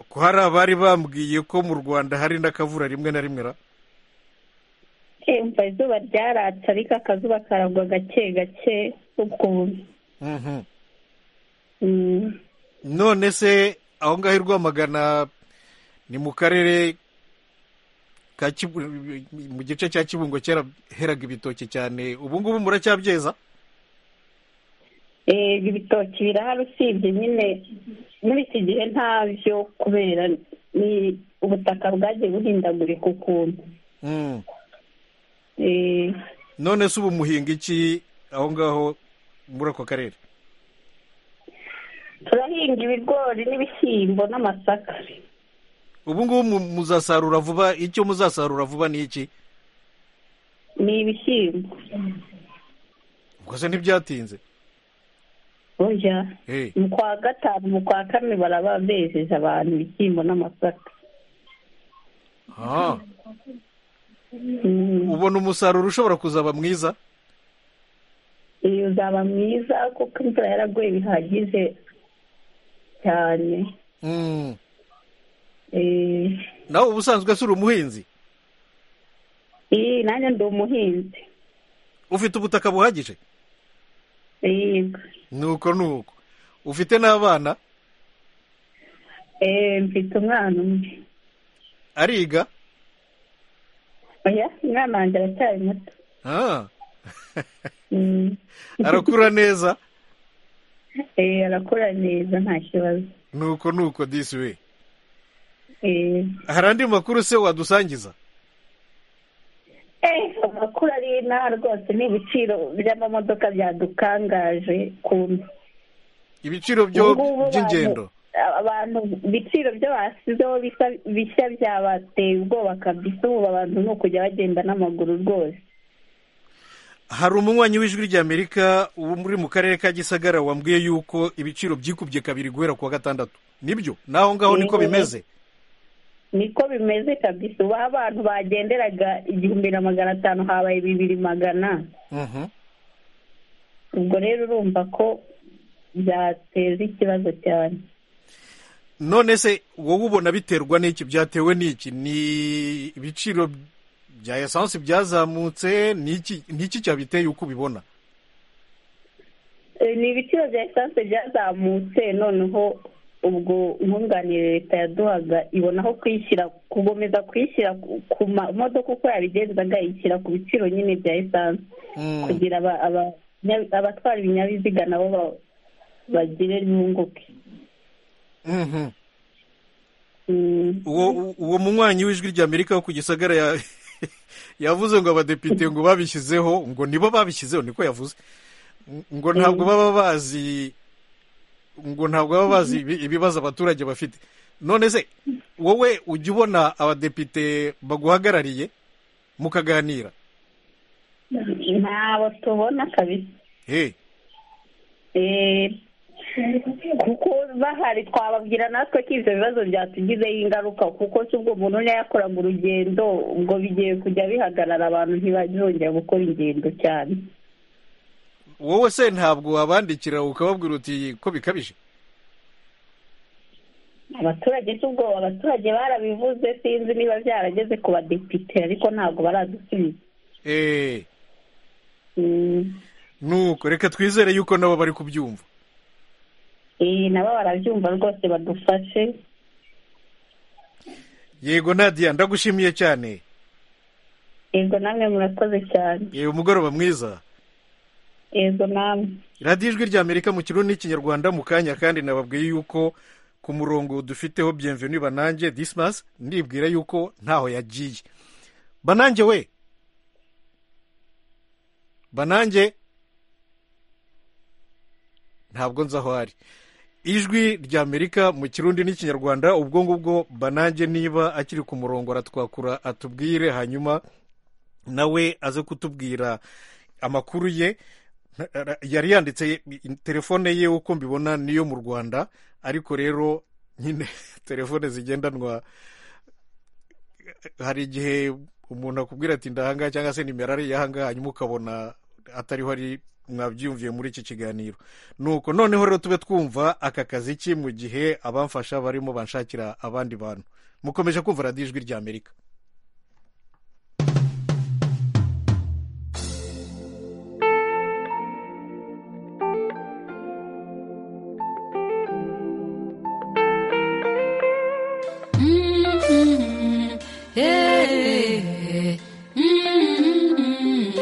ko hari abari bambwiye ko mu rwanda hari n'akavura rimwe na rimwe ra yumva izuba ryaratse ariko akazuba karagwa gake gake ukuntu Mhm. Mm. none se aho ngaho i rwamagana ni mu karere ka Kibu- mu gice cya kibungo kera heraga ibitoki cyane ubu ngubu muracyabyeza Eh, ibitoki birahari usibye nyine muri iki gihe ntabyo kubera ni ubutaka bwagiye buhindagurika ukuntu Mm. Eh, none se ubu muhinga iki aho ngaho muri ako karere turahinga ibigori n'ibishyimbo n'amasaka ubu ngubu mu- muzasarura vuba icyo muzasarura vuba ni iki ni ibishyimbo ubwo se ntibyatinze burya Eh, mu kwa gatanu mu kwa kane baraba bejeje abantu ibishyimbo n'amasaka ah. Mm. ubona umusaruro ushobora kuzaba mwiza iyo uzaba mwiza kuko imvura yaraguye bihagije cyane Mm. Eh, nawe ubusanzwe si uri umuhinzi iyi nanjye ndi umuhinzi ufite ubutaka buhagije yego nuko nuko ufite n'abana Eh, mfite umwana umwe ariga oya umwana wanjye aracyari muto Ah, Mm. arakura neza Eh, arakura neza nta kibazo nuko nuko disi we Eh, hari andi makuru se wadusangiza eh, amakuru ari inaha rwose ni ibiciro by'amamodoka byadukangaje ukuntu ibiciro Ubu byo ngubu abantu- by'ingendo abantu ibiciro byo bashyizeho bisa- bishya byabateye ubwoba kabisa ubu abantu ni ukujya bagenda n'amaguru rwose hari umunywanyi w'ijwi ry'amerika uwo muri mu karere ka gisagara wambwiye yuko ibiciro byikubye kabiri guhera ku wa gatandatu nibyo naho ngaho niko Yego. bimeze niko bimeze kabisa ubu aho abantu bagenderaga igihumbi na magana atanu habaye bibiri magana Mhm. ubwo rero urumva ko byateza ikibazo cyane none se wowe ubona biterwa n'iki byatewe n'iki ni ibiciro bya esansi byazamutse n'iki n'iki cyabiteye uko ubibona Eh, ni ibiciro bya esanse byazamutse noneho ubwo nkunganire leta yaduhaga ibona aho kwishyira kugomeza kwishyira ku- ku mamodoka uko yabigenzaga ishyira ku biciro nyine bya esanse kugira aba- aba- nya- abatwara ibinyabiziga nabo ba- bagire bunguke Mhm. uwo uwo munywanyi w'ijwi ry'amerika wo ku gisagara ya- yavuze ngo abadepite ngo babishyizeho ngo nibo babishyizeho niko yavuze ngo ntabwo baba bazi ngo ntabwo baba bazi ibi- ibibazo abaturage bafite none se wowe ujya ubona abadepite baguhagarariye mukaganira ntabo tubona kabisa he Eh, kuko bahari twababwira natwe ko ibyo bibazo byatugizeho ingaruka kuko si ubwo umuntu niba yakoraga urugendo ubwo bigiye kujya bihagarara abantu ntibazongera gukora ingendo cyane wowe se ntabwo wabandikira ukababwira uti ko bikabije abaturage si ubwo abaturage barabivuze sinzi niba byarageze ku badepite ariko ntabwo baradusubiza eee Mm. nuko reka twizere yuko nabo bari kubyumva Eh, nabo barabyumva rwose badufashe yego nadia ndagushimiye cyane yego namwe murakoze cyane yewe umugoroba mwiza yego namwe radiyo ijwi rya amerika mu kirundi n'ikinyarwanda mu kanya kandi nababwiye yuko ku murongo dufiteho byemvenu banange disimasi ndibwira yuko ntaho yagiye banange we banange ntabwo nzi aho ari ijwi rya amerika mu kirundi n'ikinyarwanda ubwo ngubwo banange niba akiri ku murongo aratwakura atubwire hanyuma nawe aze kutubwira amakuru ye Nta- yari yanditse telefone ye uko mbibona niyo mu rwanda ariko rero nyine telefone zigendanwa hari igihe umuntu akubwira ati ndahangaha cyangwa se nimero ari iyahangaha hanyuma ukabona atariho ari mwabyiyumviye muri iki kiganiro nuko noneho rero tube twumva aka kazi ki mu gihe abamfasha barimo banshakira abandi bantu mukomeje kumva radiyo ijwi rya amerika Mm-mm. Yeah. Mm-mm.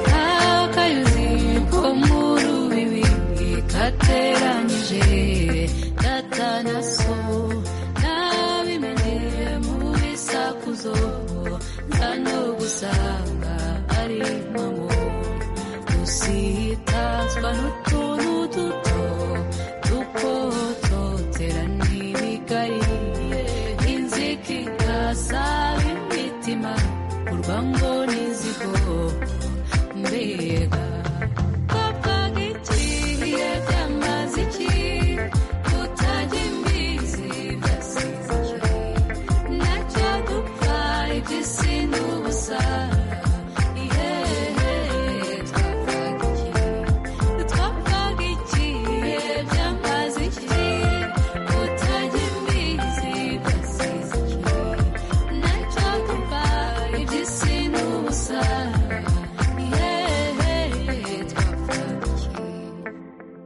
Kakayuzi komurubibi kateranyije data na so nabimenye mu bisakuzo nzano gusanga ari mamo usitazwa n'utuntu duto dukototera n'ibigari inzika igasaba imitima urwango n'izigo mbega kopag ikihe byamaze iki kutajya imbizi byasize iki nacyo dupfa iby'isi n'ubusa ihehe twapfaga iki twapfaga ikihe byamaze iki kutajya imbizi byasize iki nacyo dupfa iby'isi n'ubusa ihehe twapfaga iki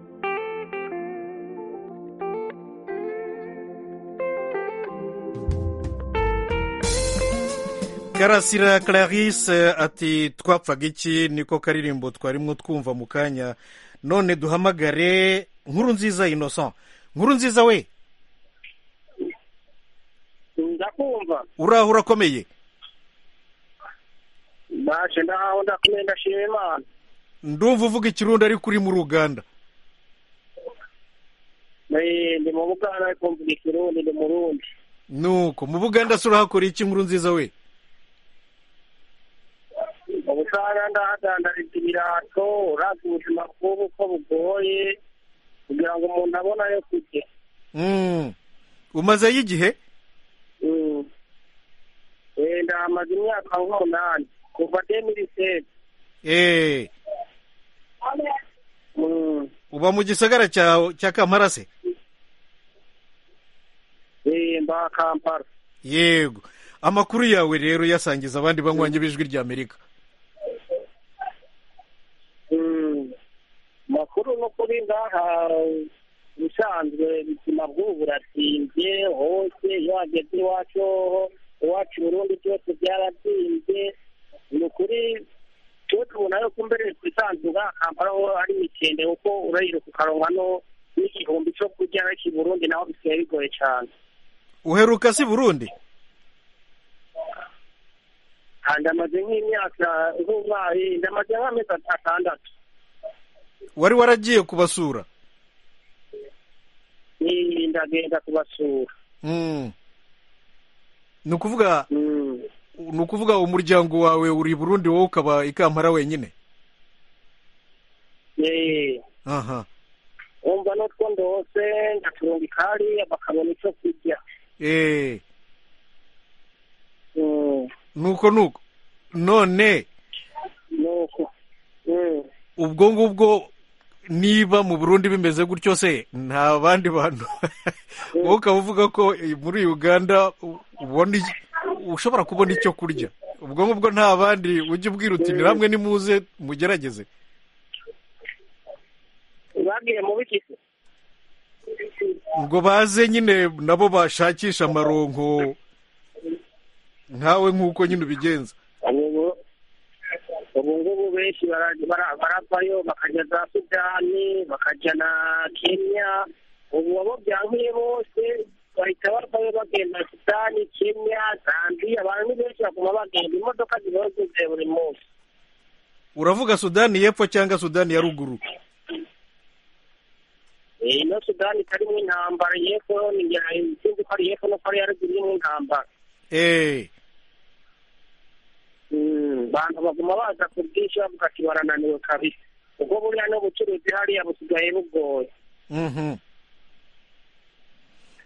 karasira clarisse ati twapfaga iki niko karirimbo twarimo twumva mu kanya none duhamagare nkuru nziza innocent nkuru nziza we ndakumva uraho urakomeye ndaje ndahaho ndakomeye ndashima imana ndumva uvuga ikirundi ariko uri mu ruganda Eh, ndi mu bugana ariko mvuga ikirundi ndi mu rundi nuko mu buganda se urahakora iki nkuru nziza we mu bugana ndahadandariza ibirato uravye ubuzima bw'ubu ko bugoye kugira ngo umuntu abone ayo kurya Mm. umazeyo igihe Mm. Eh, ndahamaze imyaka nk'umunani kuva demiriseri eee uba mu gisagara cya cya kampala se mba kampala yego amakuru yawe rero yasangiza abandi banywanyi b'ijwi rya amerika Mm. makuru no kuri ngaha ubusanzwe ubuzima bw'ubu buratinze hose iyo wageze iwacu hoho iwacu i burundi byose byaratinze ni ukuri cyo tubona yuko mbere twisanzwe ngaha kampala ho ari mike bigendeye kuko urayira kukarongwa no n'igihumbi cyo kurya iki burundi naho bisigaye bigoye cyane uheruka si burundi Ah, ndamaze nk'imyaka nk'umwari ndamaze nk'amezi atandatu wari waragiye kubasura Ni- ndagenda kubasura Mm. ni ukuvuga ni ukuvuga umuryango wawe uri i burundi wowe ukaba ikampara wenyine Eh, aha umva n'utwo ndose ndaturunga ikari bakabona icyo kurya eee Mm, nuko nuko none nuko ubwo ngubwo niba mu burundi bimeze gutyo se nta bandi bantu wowe ukaba uvuga ko eh, muri uganda u- ubona iki- ushobora kubona icyo kurya ubwo ngubwo nta bandi ujya ubwirutinira hamwe nimuze mugerageze bagiye mu biki se ubwo baze nyine nabo bashakisha amaronko nkawe nk'uko nyine ubigenza ubu ubu ngubu benshi bara- bara- baravayo bakajya za sudani bakajya na kenya ubu abo byankuye bose bahita bavayo bagenda sudani kenya zambiya abantu ni benshi baguma bagenda imodoka zihora zuzuye buri munsi uravuga sudani y'epfo cyangwa sudani ya ruguru Eh, ino sudani itarimo intambara yepfo ni ya- sinzi ko ari yepfo nuko ari yaruguru irimo intambara eee abantu baguma baza kubwisha bavuga ati barananiwe kabisa ubwo buriya n'ubucuruzi hariya busigaye bugoye mhm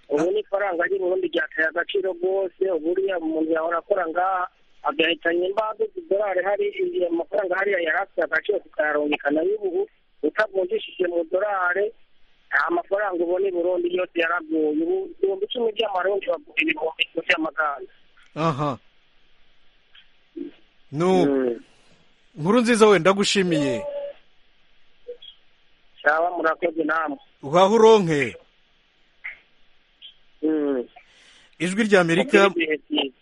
ubu n'ifaranga ry'i burundi ryateye agaciro rwose buriya umuntu yahora akora ngaha agahitanya imbaga z'idolari hari igihe amafaranga hariya yari afite agaciro tukayarungikana y'ubu utavunjishije mu dolari nta mafaranga ubona i burundi yose yaraguye ubu ibihumbi icumi by'amarundi bagura ibihumbi icumi by'amaganda aha nu nkuru nziza wenda ndagushimiye cyaba murakoze namwe uhaha uronke ijwi rya amerika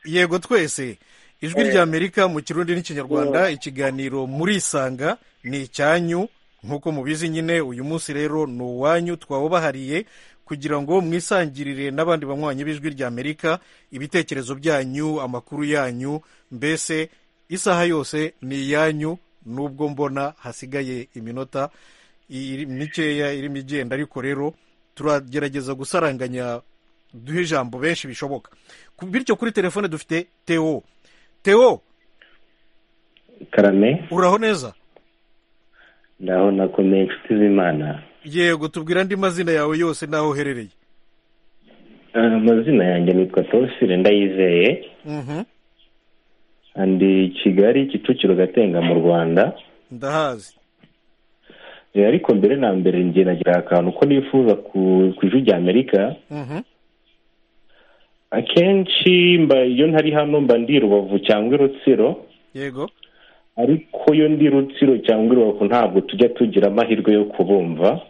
yego twese ijwi Eh. rya amerika mu kirundi n'ikinyarwanda ikiganiro muri isanga ni icyanyu nk'uko mubizi nyine uyu munsi rero ni uwanyu twawubahariye kugira ngo mwisangirire n'abandi banywanyi b'ijwi rya amerika ibitekerezo byanyu amakuru yanyu mbese isaha yose ni iyanyu nubwo mbona hasigaye iminota iri- mikeya irimo igenda ariko rero turagerageza gusaranganya duhe ijambo benshi bishoboka Ku- bityo kuri telefone dufite teo teo karame uraho neza ndaho nakomeye inshuti z'imana yego tubwira andi mazina yawe yose n'aho uherereye Eh, amazina yanjye nitwa tosire ndayizeye Mhm, andi kigali kicukiro gatenga mu rwanda ndahazi Eh, ariko mbere na mbere njye nagira akantu ko nifuza ku ku ijwi rya amerika Mhm, akenshi mba iyo ntari hano mba ndi i rubavu cyangwa i rutsiro yego ariko iyo ndi i rutsiro cyangwa i rubavu ntabwo tujya tugira amahirwe yo kubumva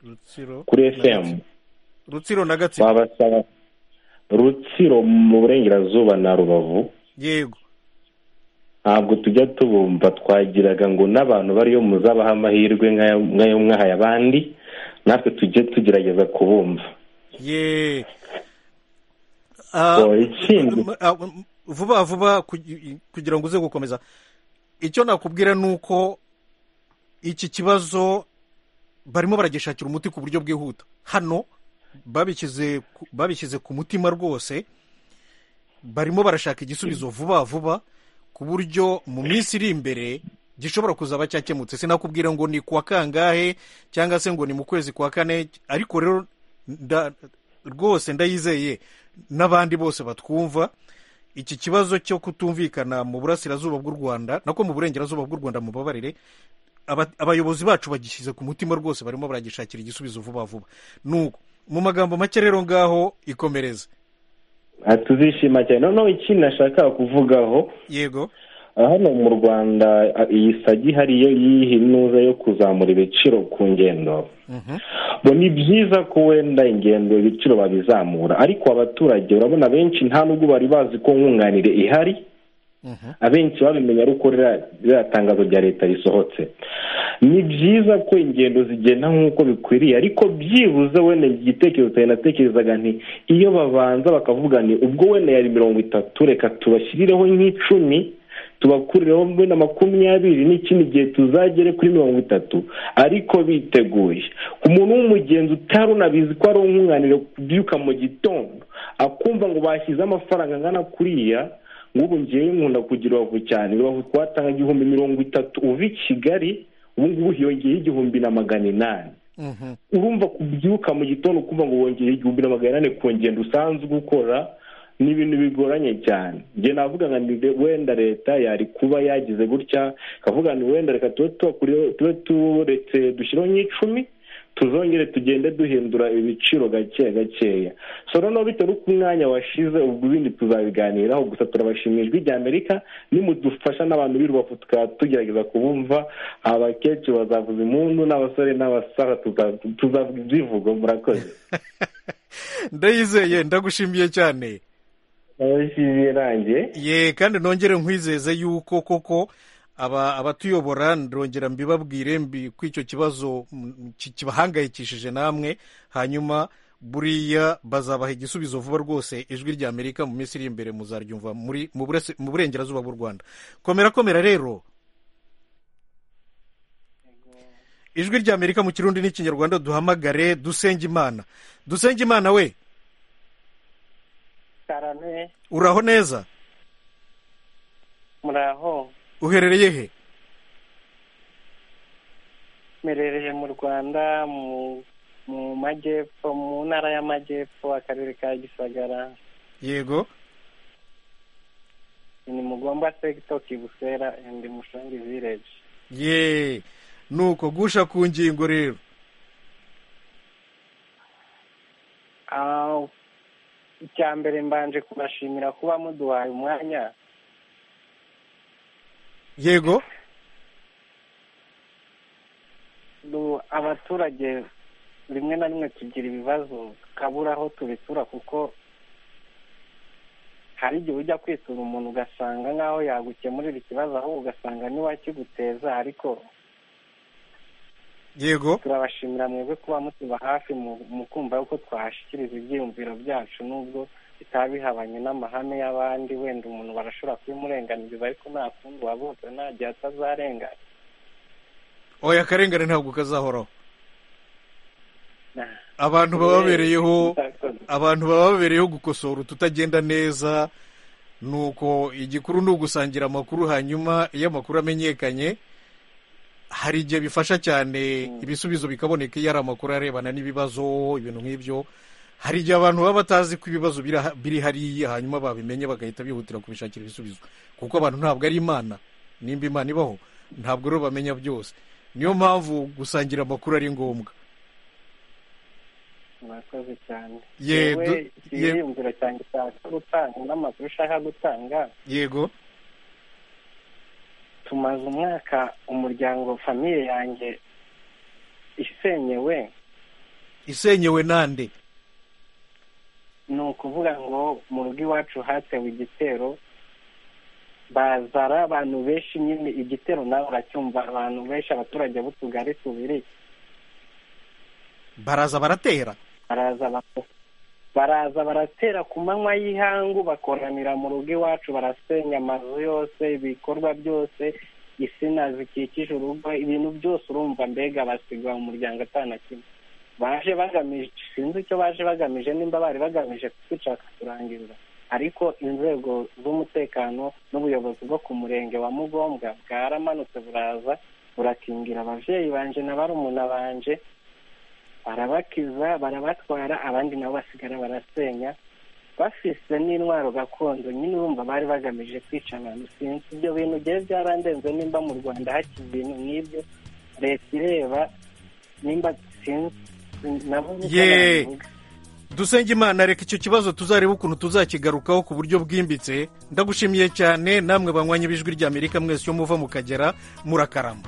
rutsiro kuri fm rutsiro na gatsibo babasaba rutsiro mu burengerazuba na rubavu yego ntabwo tujya tubumva twagiraga ngo n'abantu bariyo muzabaha amahirwe nk'ayo nk'ayo mwahaye abandi natwe tujye tugerageza kubumva ye Ah, Oh, ikindi. m- ah, m- vuba vuba kugi- kugira ngo uze gukomeza icyo nakubwira ni uko iki kibazo barimo baragishakira umuti ku buryo bwihuta hano babishyize ku- babishyize ku mutima rwose barimo barashaka igisubizo vuba vuba ku buryo mu minsi iri imbere gishobora kuzaba cyakemutse sinakubwira ngo ni kuwa kangahe cyangwa se ngo ni mu kwezi kwa kane ariko rero nda- rwose ndayizeye n'abandi bose batwumva iki kibazo cyo kutumvikana mu burasirazuba bw'u rwanda nako mu burengerazuba bw'u rwanda mubabarire aba- abayobozi bacu bagishyize ku mutima rwose barimo baragishakira igisubizo vuba vuba nuko mu magambo make rero ngaho ikomereze Ah, tuzishima cyane noneho ikindi nashakaga kuvugaho yego ah, hano mu rwanda ah, iyi sagi hariyo yihinuza yo kuzamura ibiciro ku ngendo ngo ni byiza ko wenda ingendo ibiciro babizamura ariko abaturage urabona benshi nta nubwo bari bazi ko nkunganire ihari abenshi babimenya ari uko ririya tangazo rya leta risohotse ni byiza ko ingendo zigenda nk'uko bikwiriye ariko byibuze wenda igitekerezo cyane natekerezaga nti iyo babanza bakavuga ni ubwo wenda yari mirongo itatu reka tubashyireho nk'icumi tubakurireho wenda makumyabiri n'ikindi gihe tuzagere kuri mirongo itatu ariko biteguye umuntu w'umugenzi utari unabizi ko ari umwunganire kubyuka mu gitondo akumva ngo bashyize amafaranga angana kuriya nk'ubu ngewe nkunda kugira ubavu cyane ubavu twatanga igihumbi mirongo itatu uva i kigali ubu ngubu hiyongeyeho igihumbi na magana inani urumva kubyuka mu gitondo ukumva ngo wongeye igihumbi na magana inani ku ngendo usanzwe ukora ni ibintu bigoranye cyane njye navuga ngo ni wenda leta yari kuba yagize gutya ikavuga ngo wenda reka tube tubakuriyeho tube turetse dushyiraho nk'icumi tuzongere tugende duhindura ibiciro gake gakeya so noneho bitewe n'uko umwanya washize ubwo ibindi tuzabiganiraho gusa turabashimiye ijwi ry'amerika nimudufasha n'abantu b'irubavu tukaba tugerageza kubumva abakecuru bazavuza impundu n'abasore n'abasaza tuzavuga ibyivugo murakoze ndayizeye ndagushimiye cyane ndabishimiye nanjye ye kandi nongere nkwizeze yuko koko aba abatuyobora ndongera mbibabwire mbi ko icyo kibazo mm, ki- kibahangayikishije namwe hanyuma buriya bazabaha igisubizo vuba rwose ijwi ry'amerika mu minsi iri imbere muzaryumva muri- mu burese- mu burengerazuba bw'u rwanda komera komera rero ijwi ry'amerika mu kirundi n'ikinyarwanda duhamagare dusenge imana dusenge imana we karame uraho neza muraho uherereye he mperereye mu rwanda mu mu majyepfo mu ntara y'amajyepfo akarere ka gisagara yego ni mugomba sekito kibusera endi mushangi vileji ye nuko gusha ku ngingo rero Ah, icya mbere mbanje kubashimira kuba muduhaye umwanya yego Du- abaturage rimwe na rimwe tugira ibibazo tukabura aho tubitura kuko hari igihe ujya kwitura umuntu ugasanga nk'aho yagukemurira ikibazo ahubwo ugasanga niwe akiguteza ariko yego turabashimira mwebwe kuba mutuba hafi mu- mu kumva yuko twahashyikiriza ibyiyumviro byacu nubwo bitaba bihabanye n'amahame y'abandi wenda umuntu barashobora kubimurenganiriza ariko nta kundi wabuzwe nta gihe atazarengana oya akarengane ntabwo kazahoraho Nah. abantu baba babereyeho abantu baba babereyeho gukosora ututagenda neza nuko igikuru ni ugusangira amakuru hanyuma iyo amakuru amenyekanye hari igihe bifasha cyane ibisubizo bikaboneka iyo ari amakuru arebana n'ibibazo ibintu nk'ibyo hari igihe abantu baba batazi ko ibibazo bira- biri hariya hanyuma babimenye bagahita bihutira kubishakira ibisubizo kuko abantu ntabwo ari imana nimba imana ibaho ntabwo rero bamenya byose niyo mpamvu gusangira amakuru ari ngombwa murakoze cyane Ye, yewe du- ye- ikiyumviro cyanjye ushaka gutanga n'amakuru ushaka gutanga yego tumaze umwaka umuryango famiye yanjye isenyewe isenyewe nande ni ukuvuga ngo mu rugo iwacu hatewe igitero bazara abantu benshi nyine igitero nawe uracyumva abantu benshi abaturage b'utugari tubiri baraza baratera baraza bako- baraza baratera ku manywa y'ihangu bakoranira mu rugo iwacu barasenya amazu yose ibikorwa byose insina zikikije urugo ibintu byose urumva mbega basiga umuryango atana kimwe baje bagamije sinzi icyo baje bagamije nimba bari bagamije kutwica kuturangiriza ariko inzego z'umutekano n'ubuyobozi bwo ku murenge wa mugombwa bwaramanutse buraza burakingira ababyeyi banje na barumuna banje barabakiza barabatwara abandi nabo basigara barasenya bafise n'intwaro gakondo nyine urumva bari bagamije kwica abantu sinzi ibyo bintu byari byarandenze nimba mu rwanda hakiri ibintu nk'ibyo leta ireba nimba sinzi nabo niko ye nabivuga. dusenge imana reka icyo kibazo tuzarebe ukuntu tuzakigarukaho ku buryo bwimbitse ndagushimiye cyane namwe banywanye b'ijwi ry'amerika mwese iyo muva mukagera murakarama